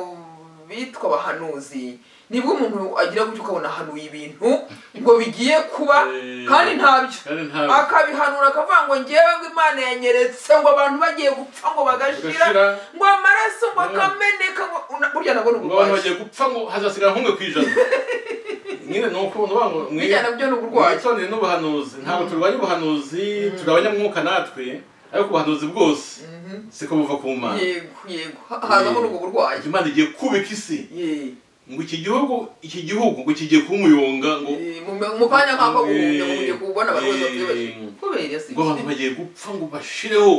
bitwa abahanuzi nibwo umuntu agira gutyo ukabona ahanuye ibintu ngo bigiye kuba Eh. kandi ntabyo kandi ntabyo akabihanura akavuga ngo ngewe ngo imana yanyeretse ngo abantu bagiye gupfa ngo bagashira Bagashira. ngo amaraso ngo akameneka ngo una- burya nabwo ni ngo abantu uburwayi bagiye gupfa ngo hazasigara nk'umwe ku ijana nyine ni uko uvuga ngo mwi- bijyana byo ni uburwayi mwitondere n'ubuhanuzi ntabwo turwanya ubuhanuzi tugabanya umwuka natwe ariko ubuhanuzi bwose Mhm. siko buva ku mana yego yego Ha- hazamo n'ubwo burwayi imana igiye kubika isi Ye. ngo iki gihugu iki gihugu ngo kigiye kuba umuyonga ngo Ye, mu- mu kanya nk'ako guhunga ngo ujye kubona abarwaza Ye. byibaje kubera se ngo abantu bagiye gupfa ngo bashireho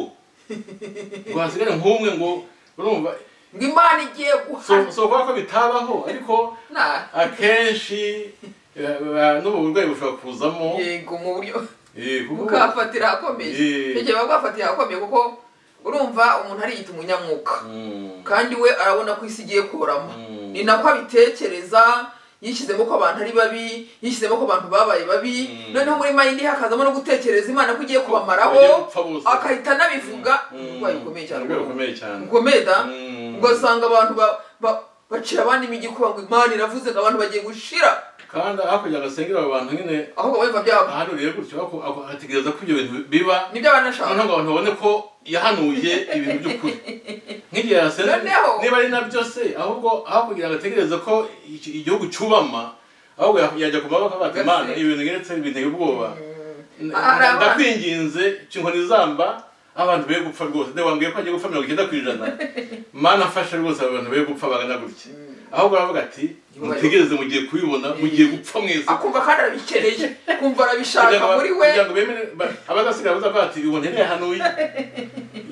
ngo hasigare nk'umwe ngo urumva ngo imana igiye so guhana so kubera ko bitabaho ariko Na- akenshi eh, eh, n'ubu burwayi bushobora kuzamo yego mu buryo eh, kuko- mukafatira ahakomeye Ye. igihe baba bwafatira ahakomeye kuko urumva umuntu ariyita umunyamwuka Mm, kandi we arabona ko isi igiye kurama Mm. ni nako abitekereza yishyizemo ko abantu ari babi yishyizemo ko abantu babaye babi Mm. noneho muri mayindi hakazamo no gutekereza imana ko bagiye igiye kubamaraho gupfa bose. agahita anabivuga Mm. uburwayi bukomeye cyane Uburwayi bukomeye cyane bukomeye da Mm. ugasanga abantu ba- ba- bacira abandi imigikuba ngo imana iravuze ngo abantu bagiye gushira kandi hakurya gasengera abo bantu nyine ahubwo bumva byabo ahanuriye gutyo ako- ako- ategereza ko ibyo bintu biba nibyo noneho banashaka ngo abantu babone ko yahanuye ibintu by'ukuri nk'igihe yasenze Noneho- niba ari nabyo se ahubwo aho kugira ngo ategereze ko iki- igihugu cyubama ahubwo ya- yajya ku maboko akavuga ati Gase. imana ibi bintu binteye binteye ubwoba N- Hari abana- ndakwinginze kinkoni zamba abantu be gupfa rwose nde wambwiye ko agiye gupfa mirongo icyenda ku ijana mana afashe rwose abo bantu be gupfa bangana gutya ahubwo aravuga ati mutegereze mugiye kubibona mugiye gupfa mwese akumva kandi arabikeneye kumva arabishaka kugira ngo muri we kugira ngo bemere ba- abazasigaye bazavuga ati ubu ntirehanuye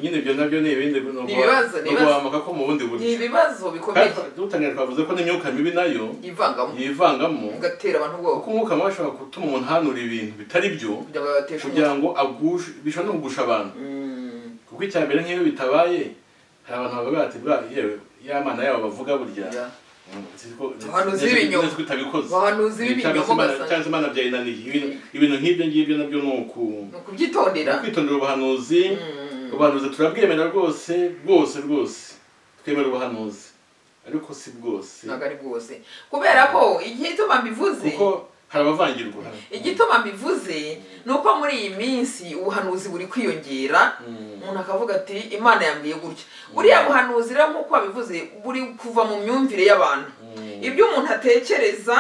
nyine ibyo nabyo ni ibindi ni uguha- ibibazo, ni ni uguhamuka ko mu bundi ni buryo ibibazo bikomeye kandi dutangira twavuze ko n'imyuka mibi nayo yivangamo yivangamo bigatera abantu ubwoba kuko umwuka mubi ashobora gutuma umuntu ahanura ibintu bitari byo kugira ngo babateshe umutwe kugira ngo agushe bishobora no kugusha abantu Mm. kuko icya mbere nk'iyo bitabaye hari abantu bavuga bati bwa yewe ya mana yabo bavuga burya mm, siko Abantu z'ibinyoma. nzi ko utabikoze abahanuzi cyangwa se b'ibinyoma Imana- ugasanga cyangwa se imana byayinaniye Ibintu- ibintu nk'ibyo ngibyo nabyo ni uku ni ukubyitondera kwitondera ubuhanuzi Mm. ubuhanuzi turabwemera rwose bwose rwose twemera ubuhanuzi ariko si bwose ntabwo ari bwose kubera ko igituma mbivuze kuko hari abavangirwa igituma mbivuze ni uko muri iyi minsi ubuhanuzi buri kwiyongera Mm. umuntu akavuga ati imana yambwiye gutya buriya buhanuzi rero nk'uko wabivuze buri kuva mu myumvire y'abantu Mm. ibyo umuntu atekereza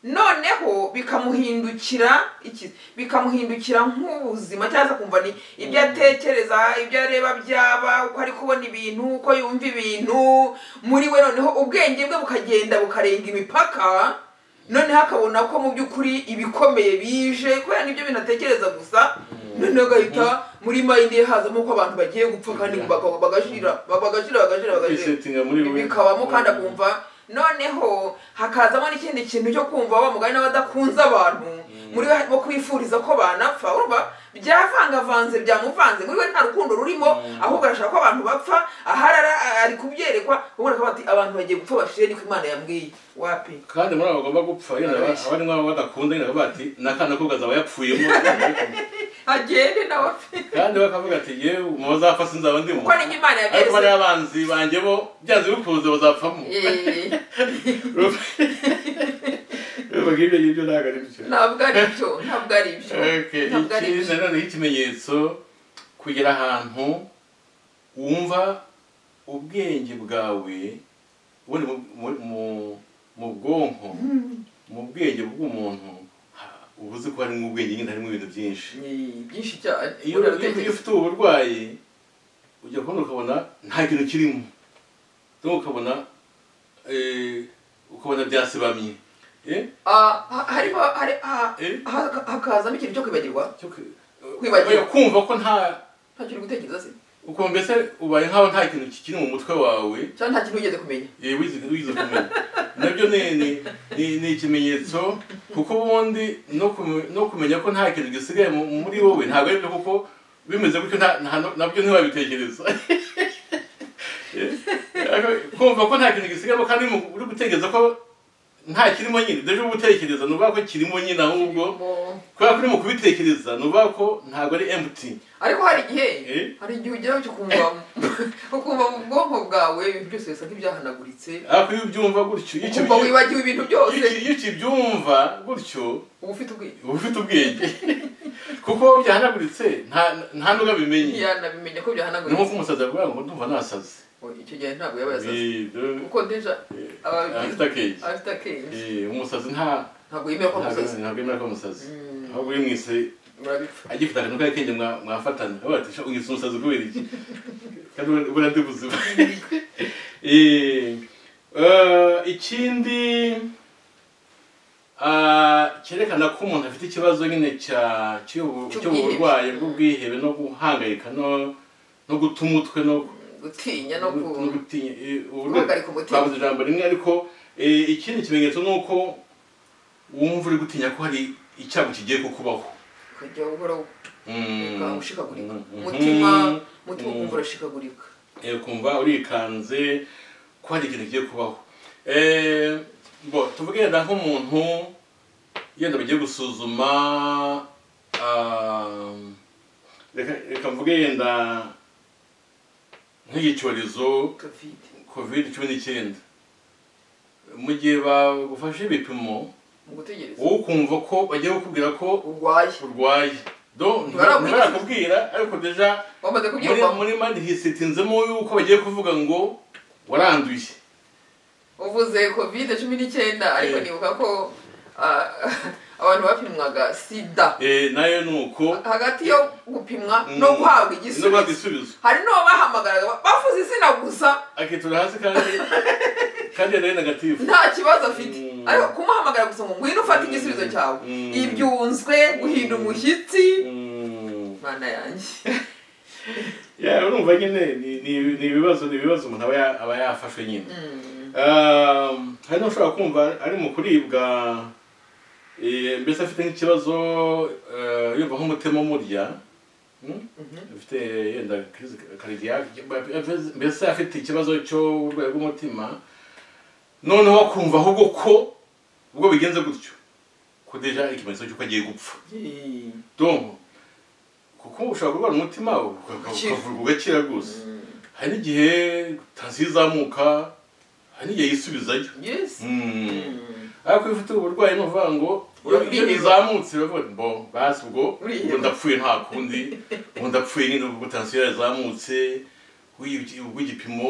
noneho bikamuhindukira iki bikamuhindukira nk'ubuzima cyangwa se akumva ni ibyo atekereza ibyo areba byaba uko ari kubona ibintu uko yumva ibintu muri we noneho ubwenge bwe bukagenda bukarenga imipaka noneho akabona ko mu by'ukuri ibikomeye bije kubera n'ibyo bintu atekereza gusa noneho agahita muri mayindi ye hazamo ko abantu bagiye gupfa kandi baga- bagashira bagashira bagashira bagashira Kwisetinga muri we bikabamo kandi akumva noneho hakazamo n'ikindi kintu cyo kumva wa mugani n'abadakunze abantu muri we harimo kwifuriza ko banapfa urumva byavangavanze byamuvanze muri we nta rukundo rurimo ahubwo arashaka ko abantu bapfa ahari ara- ari kubyerekwa ubona ko bati abantu bagiye gupfa bashire niko imana yambwiye wapi kandi muri abo bagomba gupfa yenda aba- Barabeshya. abari nk'abo badakunda nyine bakavuga bati n'akana ko gazaba yapfuyemo agende nawe apfe kandi bakavuga ati yewe mu bazapfa sinzaba ndimo kuko n'ibyo imana ariko bariya yabyeretse abanzi banjye bo byanze bikunze bazapfamo urumva nk'ibyo ngibyo ntabwo ari byo ntabwo ari byo ntabwo ari byo Okay, ntabwo ari iki byo nanone ikimenyetso kugera ahantu wumva ubwenge bwawe buri mu- mu- mu- mu bwonko mu bwenge bw'umuntu ha- uba uzi ko harimo ubwenge nyine harimo ibintu byinshi Ni byinshi cyane iyo Ubona iyo- iyo aratekereza. ufite ubu burwayi ujya kubona ukabona nta kintu kirimo cyangwa ukabona eh, ukabona byasibamye Eh? Ah, ha- harimo hari- ha- Eh? ha- hakazamo ikintu cyo kwibagirwa Cyo kwi- Kwibagirwa. kumva ko nta nta kintu gutekereza se ukumva mbese ubaye nk'aho nta kintu kikiri mu mutwe wawe cyangwa nta kintu wigeze kumenya eh, wize wize kumenya nabyo ni ni- ni- ni ikimenyetso kuko ubundi no kume- no kumenya ko nta kintu gisigaye mu- muri wowe ntabwo ari byo kuko bimeze gutyo nta- nta- nabyo ntiwabitekereza Eh, ariko kumva ko nta kintu gisigayemo kandi mu- uri gutekereza ko nta kirimo nyine deje uba utekereza ni ukuvuga ko kirimo nyine ahubwo Mo- kubera ko uri mu kubitekereza ni ukuvuga ko ntabwo ari empty ariko hari igihe Eh? hari igihe ugeraho cyo kumva ukumva mu bwonko bwawe ibintu byose bisa nk'ibyahanaguritse ariko iyo ubyumva gutyo iyo ukumva ukibyumva- wibagiwe ibintu byose Iyo uki- iyo ukibyumva gutyo uba ufite ubwenge uba ufite ubwenge kuko byahanaguritse nta- nta n'ubwo abimenye ni ntiyanabimenya ko nk'uko byahanaguritse umusazi avuga ngo ndumva nasaze Oh, icyo gihe ntabwo yaba yasaze Eh, dore- kuko deja eh, aba afite akenge afite akenge Eh, umusazi nta ntabwo yemeye ko ntabwo amusazi ntabwo yemera ko musazi Mm. ahubwo iyo mwese murabipfa agifite akantu k'akenge mwa- mwafatana aho bati "Sha, ugifite umusazi kubera iki kandi ubona- ubona ndi buzima Eh, eh, ikindi ah, cyerekana ko umuntu afite ikibazo nyine cya cy'ubu- Cy'ubwihebe. cy'uburwayi bw'ubwihebe no guhangayika no no guta umutwe no gutinya no ku no gutinya eh, ubu guhagarika umutima twavuze ijambo rimwe ariko eh, ikindi kimenyetso ni uko wumva uri gutinya ko hari icyago kigiye kukubaho kujya buhoro Mm. ukaba ushikagurika Mhm. umutima umutima Mhm. ukumva urashikagurika Eh, ukumva urikanze ko hari ikintu kigiye kubaho Eh, bo tuvuge yenda nk'umuntu yenda bagiye gusuzuma ah, reka reka mvuge yenda nk'igicyorezo covid covid cumi n'icyenda mu gihe bagufashe ibipimo mu gutegereza wowe ukumva ko bagiye kukubwira ko urwaye urwaye do Barakwigisha. ntibarakubwira ariko deja wamaze muri kubyumva muri mandi hisitinzemo yuko bagiye kuvuga ngo waranduye uvuze covid cumi n'icyenda ariko Eh. nibuka ko ah, abantu bapimwaga sida Eh, nayo ni uko hagati yo gupimwa Mm. no no guhabwa guhabwa igisubizo igisubizo hari n'uwo bahamagaraga bafuze izina gusa akitura hasi kandi kandi yari negatifu nta kibazo afite Mm. ariko kumuhamagara gusa ngo ngwino ufate Mm. igisubizo cyawe Mm. ibyunzwe guhinda Mm. umushyitsi Mm. mana yanjye Yeah, urumva nyine ni- ni- ni ibibazo ni ibibazo umuntu aba ya- aba yafashwe nyine Mm. Um, hari n'ushobora kumva ari mu kuribwa eh, mbese afite nk'ikibazo eh, yumva nk'umutima umurya Hmm? Mhm. afite yenda crise cardiaque, mbese afite ikibazo cy'uburwayi bw'umutima noneho akumva ahubwo ko ubwo bigenze gutyo ko deja ikimenyetso cy'uko agiye gupfa Eh. donc kuko ushobora kurwara umutima Ugakira. ukavurwa ugakira rwose Mm. hari n'igihe tansiyo izamuka hari n'igihe yisubizayo Yes. Mm. Mm. ariko iyo ufite uburwayi ni ukuvuga ngo iyo Urabwirwa. ibyo bizamutse uravuga ngo bo basi ubwo Uriheba. ubu ndapfuye nta kundi ubu ndapfuye nyine ubwo tansiyo yazamutse uyu- ubwo igipimo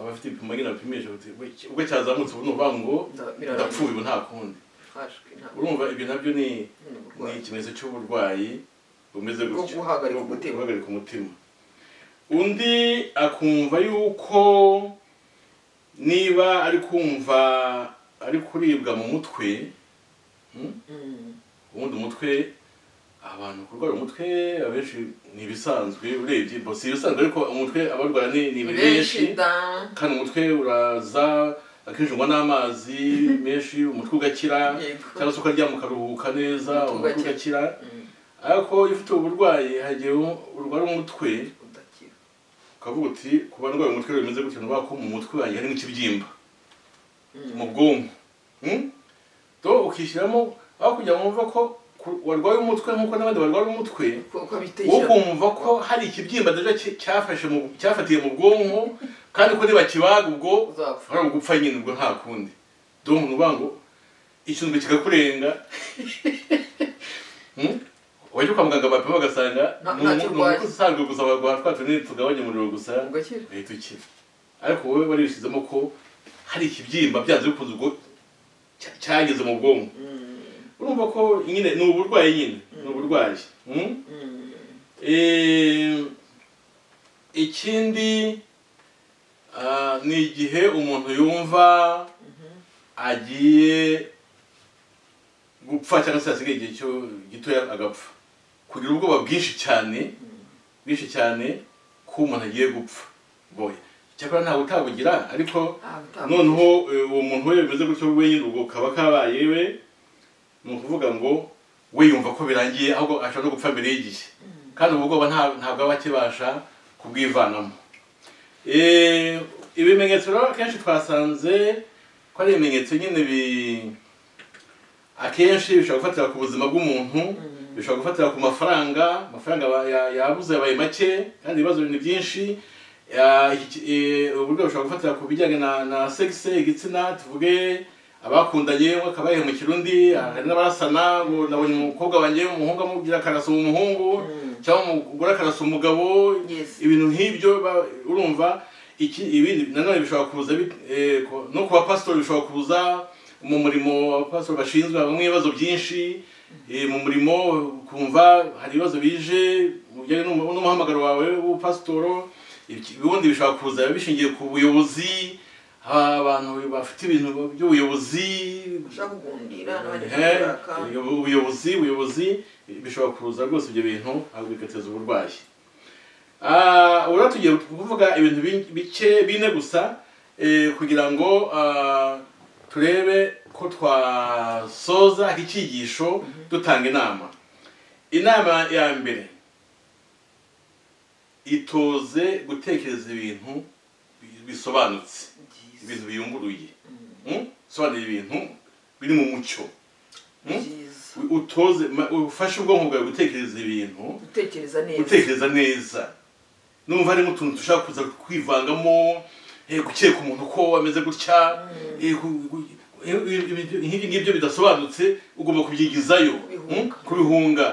abafite ibipimo nyine bapimisha bati, "Ubwo- ubwo cyazamutse ubu ni ukuvuga ngo Nda- birarangiye. ndapfuye ubu nta kundi Hashwe nta- urumva ibyo nabyo ni ni ni uburwayi. ikimenyetso cy'uburwayi bumeze Bwo gutyo guhagarika Bwo umutima. guhagarika umutima undi akumva yuko niba ari kumva ari kuribwa mu mutwe hmm? Mm. ubundi umutwe abantu kurwara umutwe abenshi ni ibisanzwe urebye bo si ibisanzwe ariko umutwe abarwara ni ni benshi Benshi da. kandi umutwe uraza akinjirwa n'amazi menshi umutwe ugakira Yego. cyangwa se ukaryama ukaruhuka neza Umutwe umutwe ugakira. ugakira Mm. ariko iyo ufite uburwayi hagiye urwara umutwe Udakira. ukavuga uti ku barwaye umutwe bimeze gutya nubaha ko mu mutwe wanjye harimo ikibyimba Mm. mu bwonko Hmm? do ukishyiramo aho kugira ngo wumve ko ku- warwaye umutwe nk'uko n'abandi barwara umutwe Uko- uko wo abitekera. kumva ko hari ikibyimba deja cy- cyafashe mu cyafatiye mu bwonko kandi ko nibakibaga ubwo Uzapfa. hari ugupfa nyine ubwo nta kundi donc ni ukuvuga ngo icyunzwe kikakurenga Hmm? wajya kwa muganga bapima bagasanga Nta- ni umu- ntacyo ni urwaye. umukozi usanzwe gusa baguha twa tunini tugabanya umuriro gusa Ugakira. uhita ukira ariko wowe warishizemo ko hari ikibyimba byanze bikunze ubwo cya- cyageze mu bwonko Mm. urumva ko nyine ni uburwayi nyine ni uburwayi Hmm? Mm. Eh, ikindi ah, ni igihe umuntu yumva Mhm. agiye gupfa cyangwa se hasigaye igihe cyo gitoya agapfa kugira ubwoba bwinshi cyane bwinshi cyane ko umuntu agiye gupfa boye cyakora ntabwo utabugira ariko Ah, utavuga. noneho eh, uwo muntu we bimeze gutyo wenyine ubwo kaba kabaye we ni ukuvuga ngo we yumva ko birangiye ahubwo ashobora no gupfa mbere y'igihe kandi ubwo bwoba nta- ntabwo aba akibasha kubwivanamo Eh, ibimenyetso rero akenshi twasanze ko ari ibimenyetso nyine bi akenshi bishobora gufatira ku buzima bw'umuntu Mm. bishobora gufatira ku mafaranga amafaranga aba- ya- yabuze yabaye make kandi ibibazo ni byinshi Ya, iki- eh, uburyo bushobora gufatira ku bijyanye na na segise igitsina tuvuge abakundanye umwe akaba yahemukira undi hari n'abarasana ngo nabonye umukobwa wanjye umuhungu amubwira akarasa umuhungu Mm. cyangwa umugore akarasa umugabo Yes. ibintu nk'ibyo ba- urumva iki ibindi nanone bishobora kuza bit- eh, ku- no ku bapasitori bishobora kuza mu murimo abapasiteri bashinzwe habamo ibibazo byinshi eh, mu murimo kumva hari ibibazo bije mu bijyanye n'umu- n'umuhamagaro wawe w'ubupasitoro Ibiki- ubundi bishobora kuza bishingiye ku buyobozi ha- abantu bafite ibintu by'ubuyobozi ushaka kugundira n'abandi Eh, bakuraka ubuyo- ubuyobozi ubuyobozi bishobora kuza rwose ibyo bintu ahubwo bigateza uburwayi Ah, ubu rero tugiye kuvuga ibintu bi- bike bine gusa eh, kugira ngo ah, turebe ko twasoza iki cyigisho dutanga inama inama ya mbere itoze gutekereza ibintu bi- bisobanutse ibintu biyunguruye Mm? sobanura ibintu biri mu mucyo Mm? byiza utoze ma- ufashe ubwonko bwawe gutekereza ibintu gutekereza neza gutekereza neza numva harimo utuntu dushobora kuza kwivangamo eh, gukeka umuntu ko ameze gutya eh, gu- gu- eh, ibi- nk'ibyo ngibyo bidasobanutse ugomba kubyigizayo Kubihunga. mm, kubihunga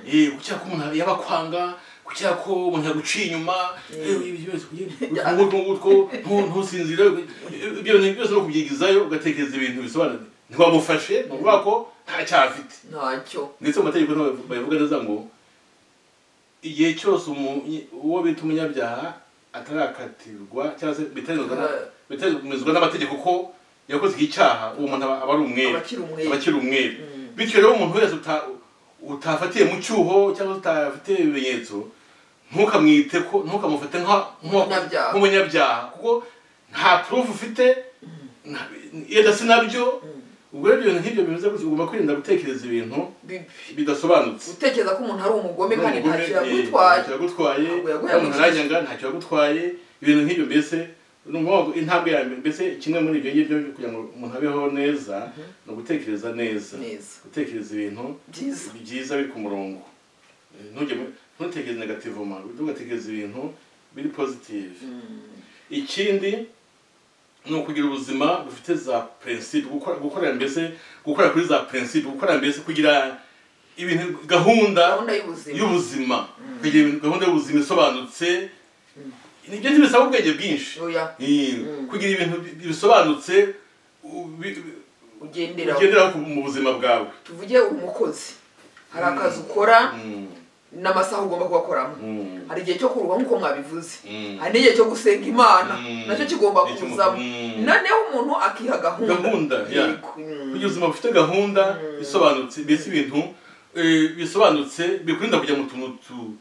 Eh, gukeka ko umuntu yaba kwanga gukeka ko umuntu yaguciye inyuma eh, Mm. ibyo byose kugira- utwo ngutwo ntu- ntusinzire eh, ibyo bintu byose no kubyigizayo ugatekereza ibintu bisobanutse ntiwamufashe ni ukuvuga ko nta cyaha afite ntacyo ndetse mu mategeko niho babivu- babivuga neza ngo igihe cyose umu- uwo bita umunyabyaha atarakatirwa cyangwa se bitaremezwa na- bitaremezwa n'amategeko ko yakoze iki cyaha uwo muntu aba aba ari umwere abakiri aba umwere akiri umwere Mm. bityo rero umuntu wese uta- utafatiye mu cyuho cyangwa se utafitiye ibimenyetso ntukamwite ko ntukamufate nka- Umunyabyaha. nka- nk'umunyabyaha kuko nta purufu ufite nta- yenda sinabyo ubwo rero ibyo bintu nk'ibyo bimeze gutya ugomba kwirinda gutekereza ibintu bibi bidasobanutse gutekereza ko umuntu ari umugome kandi ntacyo yagutwaye yagutwaye Ntabwo yaguhaye umuntu yajyaga ntacyo yagutwaye ibintu nk'ibyo mbese ni ukuvuga ngo intambwe ya mbere mbese kimwe muri ibyo ngibyo kugira ngo umuntu abeho neza ni ugutekereza neza neza gutekereza ibintu byiza byiza biri ku murongo Eh, ntujye mu- ntutekereze negativoma ugatekereza ibintu biri positive ikindi ni ukugira ubuzima bufite za prinsipe gukora gukorera mbese gukorera kuri za prinsipe gukorera mbese kugira ibintu gahunda gahunda y'ubuzima y'ubuzima kugira ibintu- gahunda y'ubuzima isobanutse nibyo ntibisaba ubwenge bwinshi oya Eh, Mm. kugira ibintu bi- bisobanutse ubi- ugenderaho ugenderaho ku- mu buzima bwawe tuvuge uri umukozi hari akazi ukora Mm, n'amasaha ugomba kugakoramo mm, hari igihe cyo kuruhuka nk'uko mwabivuze mm. hari n'igihe cyo gusenga imana Mm. nacyo kigomba Nicyo mu- kuzamo Mm. noneho umuntu akiha gahunda Gahunda, ya. Yego. Mm. kugira ubuzima bufite gahunda bisobanutse mbese ibintu eh, bisobanutse bikurinda kujya mu tuntu tu-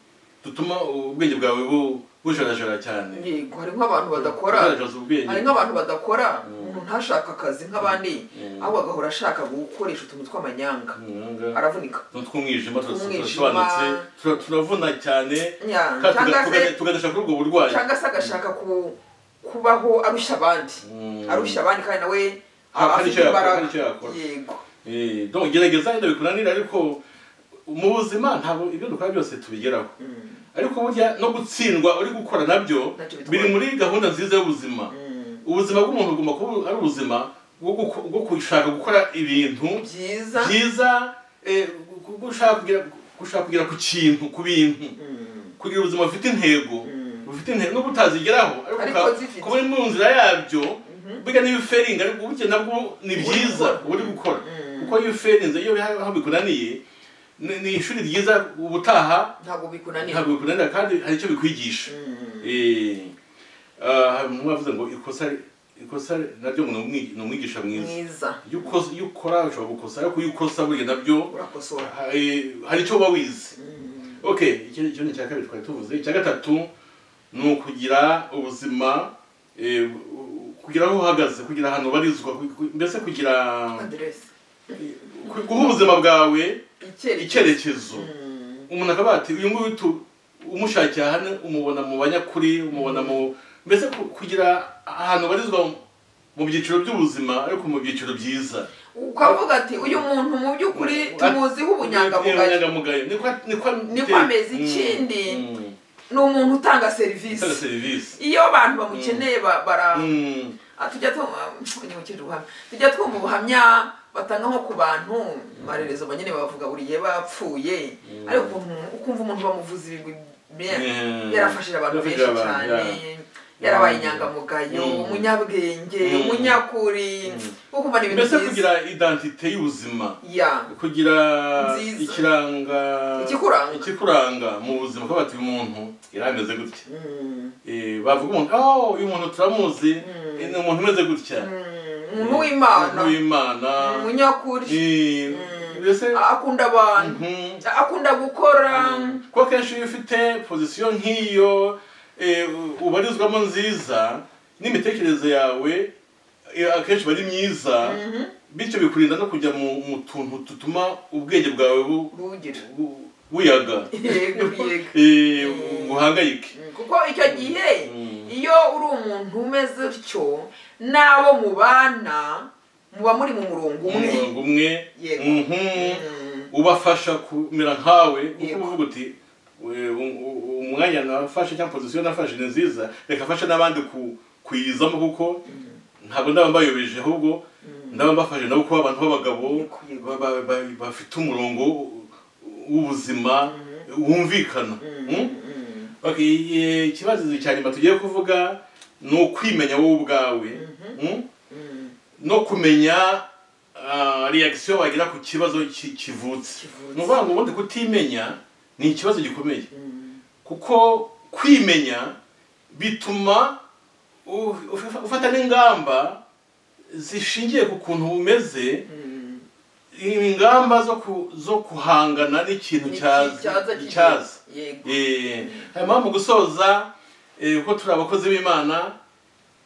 dutuma ubwenge bwawe bu- bujarajara cyane yego hari nk'abantu badakora Bujarajaza ubwenge hari nk'abantu badakora umuntu ntashaka akazi nk'abandi Mm. ahubwo agahora ashaka gukoresha utuntu tw'amanyanga Umuhanga. aravunika Utuntu tw'umwijima tura- Tw'umwijima. turasobanutse tura- turavuna cyane Ya, kandi cyangwa tuga- se tuga- tuganesha kuri ubwo burwayi cyangwa se agashaka ku- kubaho arushya abandi Mm. arushya abandi kandi nawe Ah, hari icyo yakora, imbaraga. hari icyo yakora. yego Eh, donc gerageza wenda bikunanira ariko mu buzima ntabwo ibyo dukora byose tubigeraho ariko burya no gutsindwa uri gukora nabyo Ntacyo bitwaye. biri muri gahunda nziza y'ubuzima ubuzima bw'umuntu bugomba kuba ari ubuzima bwo guko- bwo gushaka gukora ibintu byiza byiza eh, gu- gu- gushaka kugera gushaka kugera ku kintu ku bintu Mm. kugira ubuzima bufite intego Mm. bufite intego nubwo utazigeraho Ariko uka- zifite. kuba uri mu nzira yabyo burya n'ibiferinga ariko burya nabwo ni byiza uba uri gukora Mm. kuko iyo uferinze iyo biha- aho bikunaniye ni ni ishuri ryiza ubutaha ntabwo bikunanira ntabwo bikunanira kandi hari icyo bikwigisha Mm. Eh, ah, hari umuntu wavuze ngo ikosa ikosa naryo ngo ni umwi- ni umwigisha mwiza mwiza iyo ukoze- iyo ukora ushobora gukosa ariko iyo ukosa burya nabyo urakosora ha- eh, hari icyo uba wize Mm. okay iki ni ikibazo cya kabiri twari tuvuze icya gatatu ni ukugira ubuzima eh, u- u- kugira aho uhagaze kugira ahantu ubarizwa ku- ku- mbese kugira aderesi ku- guha ubuzima bwawe icyerekezo icyerekezo umuntu akaba ati uyu nguyu tu- umushakiye hano umubona mu banyakuri umubona mu mbese ku- kugira ahantu ubarizwa mu- mu byiciro by'ubuzima ariko mu byiciro byiza ukavuga ati uyu muntu mu by'ukuri tumuziho ubunyangamugayo ubunyangamugayo niko niko Niko ameze ikindi. Mm, mm. ni umuntu utanga Utanga serivisi serivisi iyo abantu bamukeneye ba- bara Mm. Ah, tujya twumva nyimukije ubuhamya tujya twumva ubuhamya batanga nko ku bantu amarerezo banyine bavuga buri gihe bapfuye ariko ukuntu- ukumva umuntu bamuvuza ibigwi bye- Mm. yarafashije abantu benshi Yarafashije abantu, cyane yarabaye inyangamugayo Mm. umunyabwenge Mm. umunyakuri Mm. wo kumara ibintu mbese byiza kugira identite y'ubuzima ya kugira Nziza. ikiranga Ikikuranga. ikikuranga mu buzima kuko bati uyu muntu yarameze gutya Mm. Eh, bavuga umuntu oh uyu muntu turamuzi Mm. Eh, ni umuntu umeze gutya Mm. umuntu w'imana umuntu w'imana umunyakuri Eh, mbese akunda abantu Mhm. akunda gukora kuko akenshi iyo ufite pozisiyo nk'iyo eh, u- ubarizwamo nziza n'imitekerereze yawe eh, akenshi iba ari myiza Mhm. bityo bikurinda no kujya mu mu tuntu dutuma ubwenge bwawe bu- bugira bu- buyaga Yego, yego. Eh, buhangayike Mm, kuko icyo gihe Mm. iyo uri umuntu umeze utyo n'abo mubana muba muri mu murongo umwe umurongo umwe Yego. mhm. Mm. ubafasha kumera nkawe kuko Yego. uvuga uti "We- u- u- umwanya nafashe cyangwa pozisiyo nafashe ni nziza reka afashe n'abandi ku- kuyizamo kuko ntabwo ndaba mbayobeje ahubwo ndaba mbafashe nabo kuba abantu b'abagabo Yego, yego. ba- ba- ba- bafite umurongo w'ubuzima wumvikana Mm? Mm. Okay, i- i- ikibazo cya nyuma tugiye kuvuga ni ukwimenya wowe ubwawe Mm? Mm. no kumenya ah, reaction wagira ku kibazo ki- kivutse Kivutse. ni ukuvuga ngo ubundi kutimenya ni ikibazo gikomeye Mm. kuko kwimenya bituma u- uf- ufata n'ingamba zishingiye ku kuntu umeze Mm. ingamba zo ku- zo guhangana n'ikintu cyaza Icyaza kigira. icyaza Yego. hanyuma mu gusoza eh, kuko turi abakozi b'imana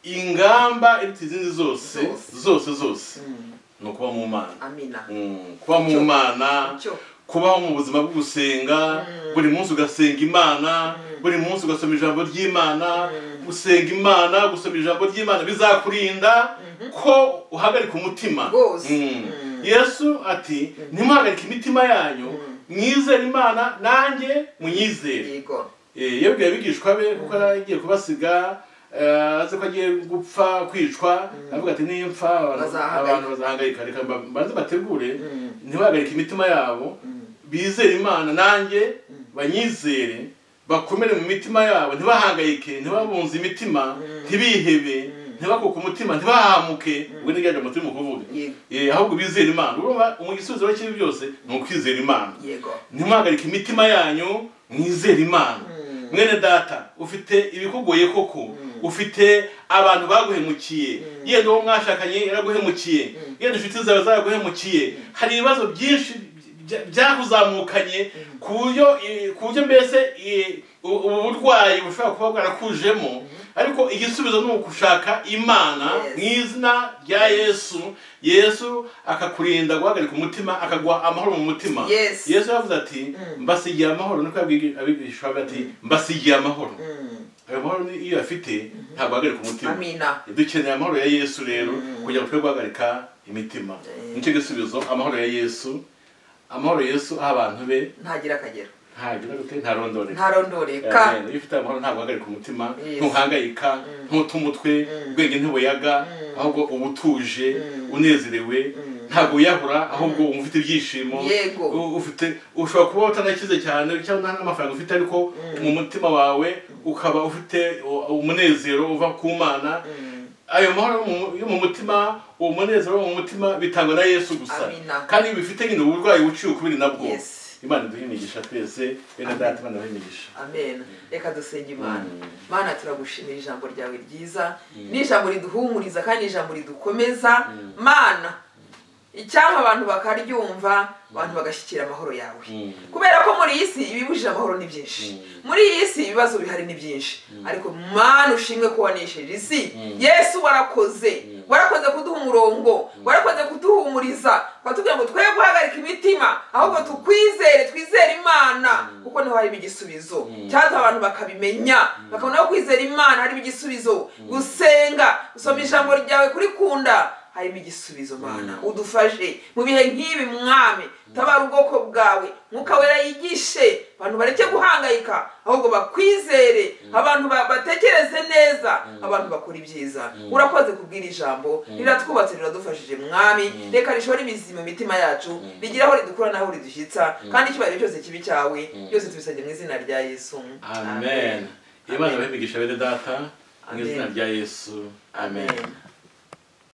ingamba iruta izindi zose Zose. zose zose Mm. ni ukuba mu mana amina Mm, kuba mu Icyo- mana icyo kubaho mu buzima bwo gusenga buri munsi ugasenga imana buri munsi ugasoma ijambo ry'imana gusenga imana gusoma ijambo ry'imana bizakurinda ko uhagarika umutima Rwose. Mm. Mm. yesu ati ntimuhagarike imitima yanyu mwizere imana nanjye munyizere yego Eh, yabwiye abigishwa be kuko yari agiye kubasiga eh, azi ko agiye gupfa kwicwa aravuga ati nimpfa abantu- Bazahangayika. abantu bazahangayika reka mba- mbanze bategure Mm. ntibahagarike imitima yabo Mm. bizere imana nanjye banyizere bakomere mu mitima yabo ntibahangayike ntibabunze imitima ntibihebe ntibakuke umutima ntibahamuke ubwo ni byaje umutima ukuvuga Yego. Eh, ahubwo bizere imana urumva mu gisubizo cy'ibi byose ni ukwizera imana yego ntimuhagarike imitima yanyu mwizere imana mwene data ufite ibikugoye koko ufite abantu baguhemukiye yenda uwo mwashakanye yaraguhemukiye yenda inshuti zawe zaraguhemukiye hari ibibazo byinshi bya- byakuzamukanye ku buryo eh, ku buryo mbese eh, u- ubu burwayi bushobora kuba bwarakujemo ariko igisubizo ni ugushaka imana Yes. mu izina rya yesu yesu akakurinda guhagarika umutima akaguha amahoro mu mutima Yes. yesu yavuze ati Mm. mbasigiye amahoro niko yabwiye abigishwa be ati mbasigiye amahoro Mm. ayo mahoro ni- iyo afite ntabwo ahagarika umutima amina dukeneye amahoro ya yesu rero kugira ngo twe guhagarika imitima Eh. nicyo gisubizo amahoro ya yesu amahoro yesu aha abantu be ntagira akagero ntagira gute ntarondoreka ntarondoreka Amen. iyo ufite amahoro ntabwo uhagarika umutima Yes. ntuhangayika ntute umutwe ubwenge ntibuyaga ahubwo uba utuje unezerewe ntabwo wiyahura ahubwo wumva ufite ibyishimo Yego. U- ufite ushobora kuba utanakize cyane cyangwa nta n'amafaranga ufite ariko mu mutima wawe ukaba ufite u- umunezero uva ku mana Mm. ayo mahoro yo mu- yo mu mutima uwo munezero wo mu mutima bitangwa na yesu gusa Amina. kandi iyo bifite nyine uburwayi buciye ukubiri nabwo Yes. imana iduhe imigisha twese bene data imana iduhe imigisha amen reka dusenge imana Mm. mana turagushimira ijambo ryawe ryiza ni ijambo riduhumuriza kandi ni ijambo ridukomeza mana icyampa abantu bakaryumva abantu bagashyikira amahoro yawe kubera ko muri iyi si ibibujije amahoro ni byinshi muri iyi si ibibazo bihari ni byinshi ariko mana ushimwe ko wanesheje isi yesu warakoze warakoze kuduha umurongo warakoze kuduhumuriza watubwira ngo twe guhagarika imitima ahubwo tukwizere twizere imana kuko niho harimo igisubizo cyangwa abantu bakabimenya bakabona ko kwizera imana harimo igisubizo gusenga gusoma ijambo ryawe kurikunda harimo igisubizo mana udufashe mu bihe nk'ibi mwami tabara ubwoko bwawe mwuka wera yigishe abantu bareke guhangayika ahubwo bakwizere abantu ba- batekereze neza abantu bakora ibyiza urakoze kubwira ijambo riratwubatse riradufashije mwami reka rishora imizi mu mitima yacu rigire aho ridukura n'aho ridushyitsa kandi icyubahiro cyose kibi cyawe byose tubisabye mu izina rya yesu amen imana iduhe imigisha bene data mu izina rya yesu amen amen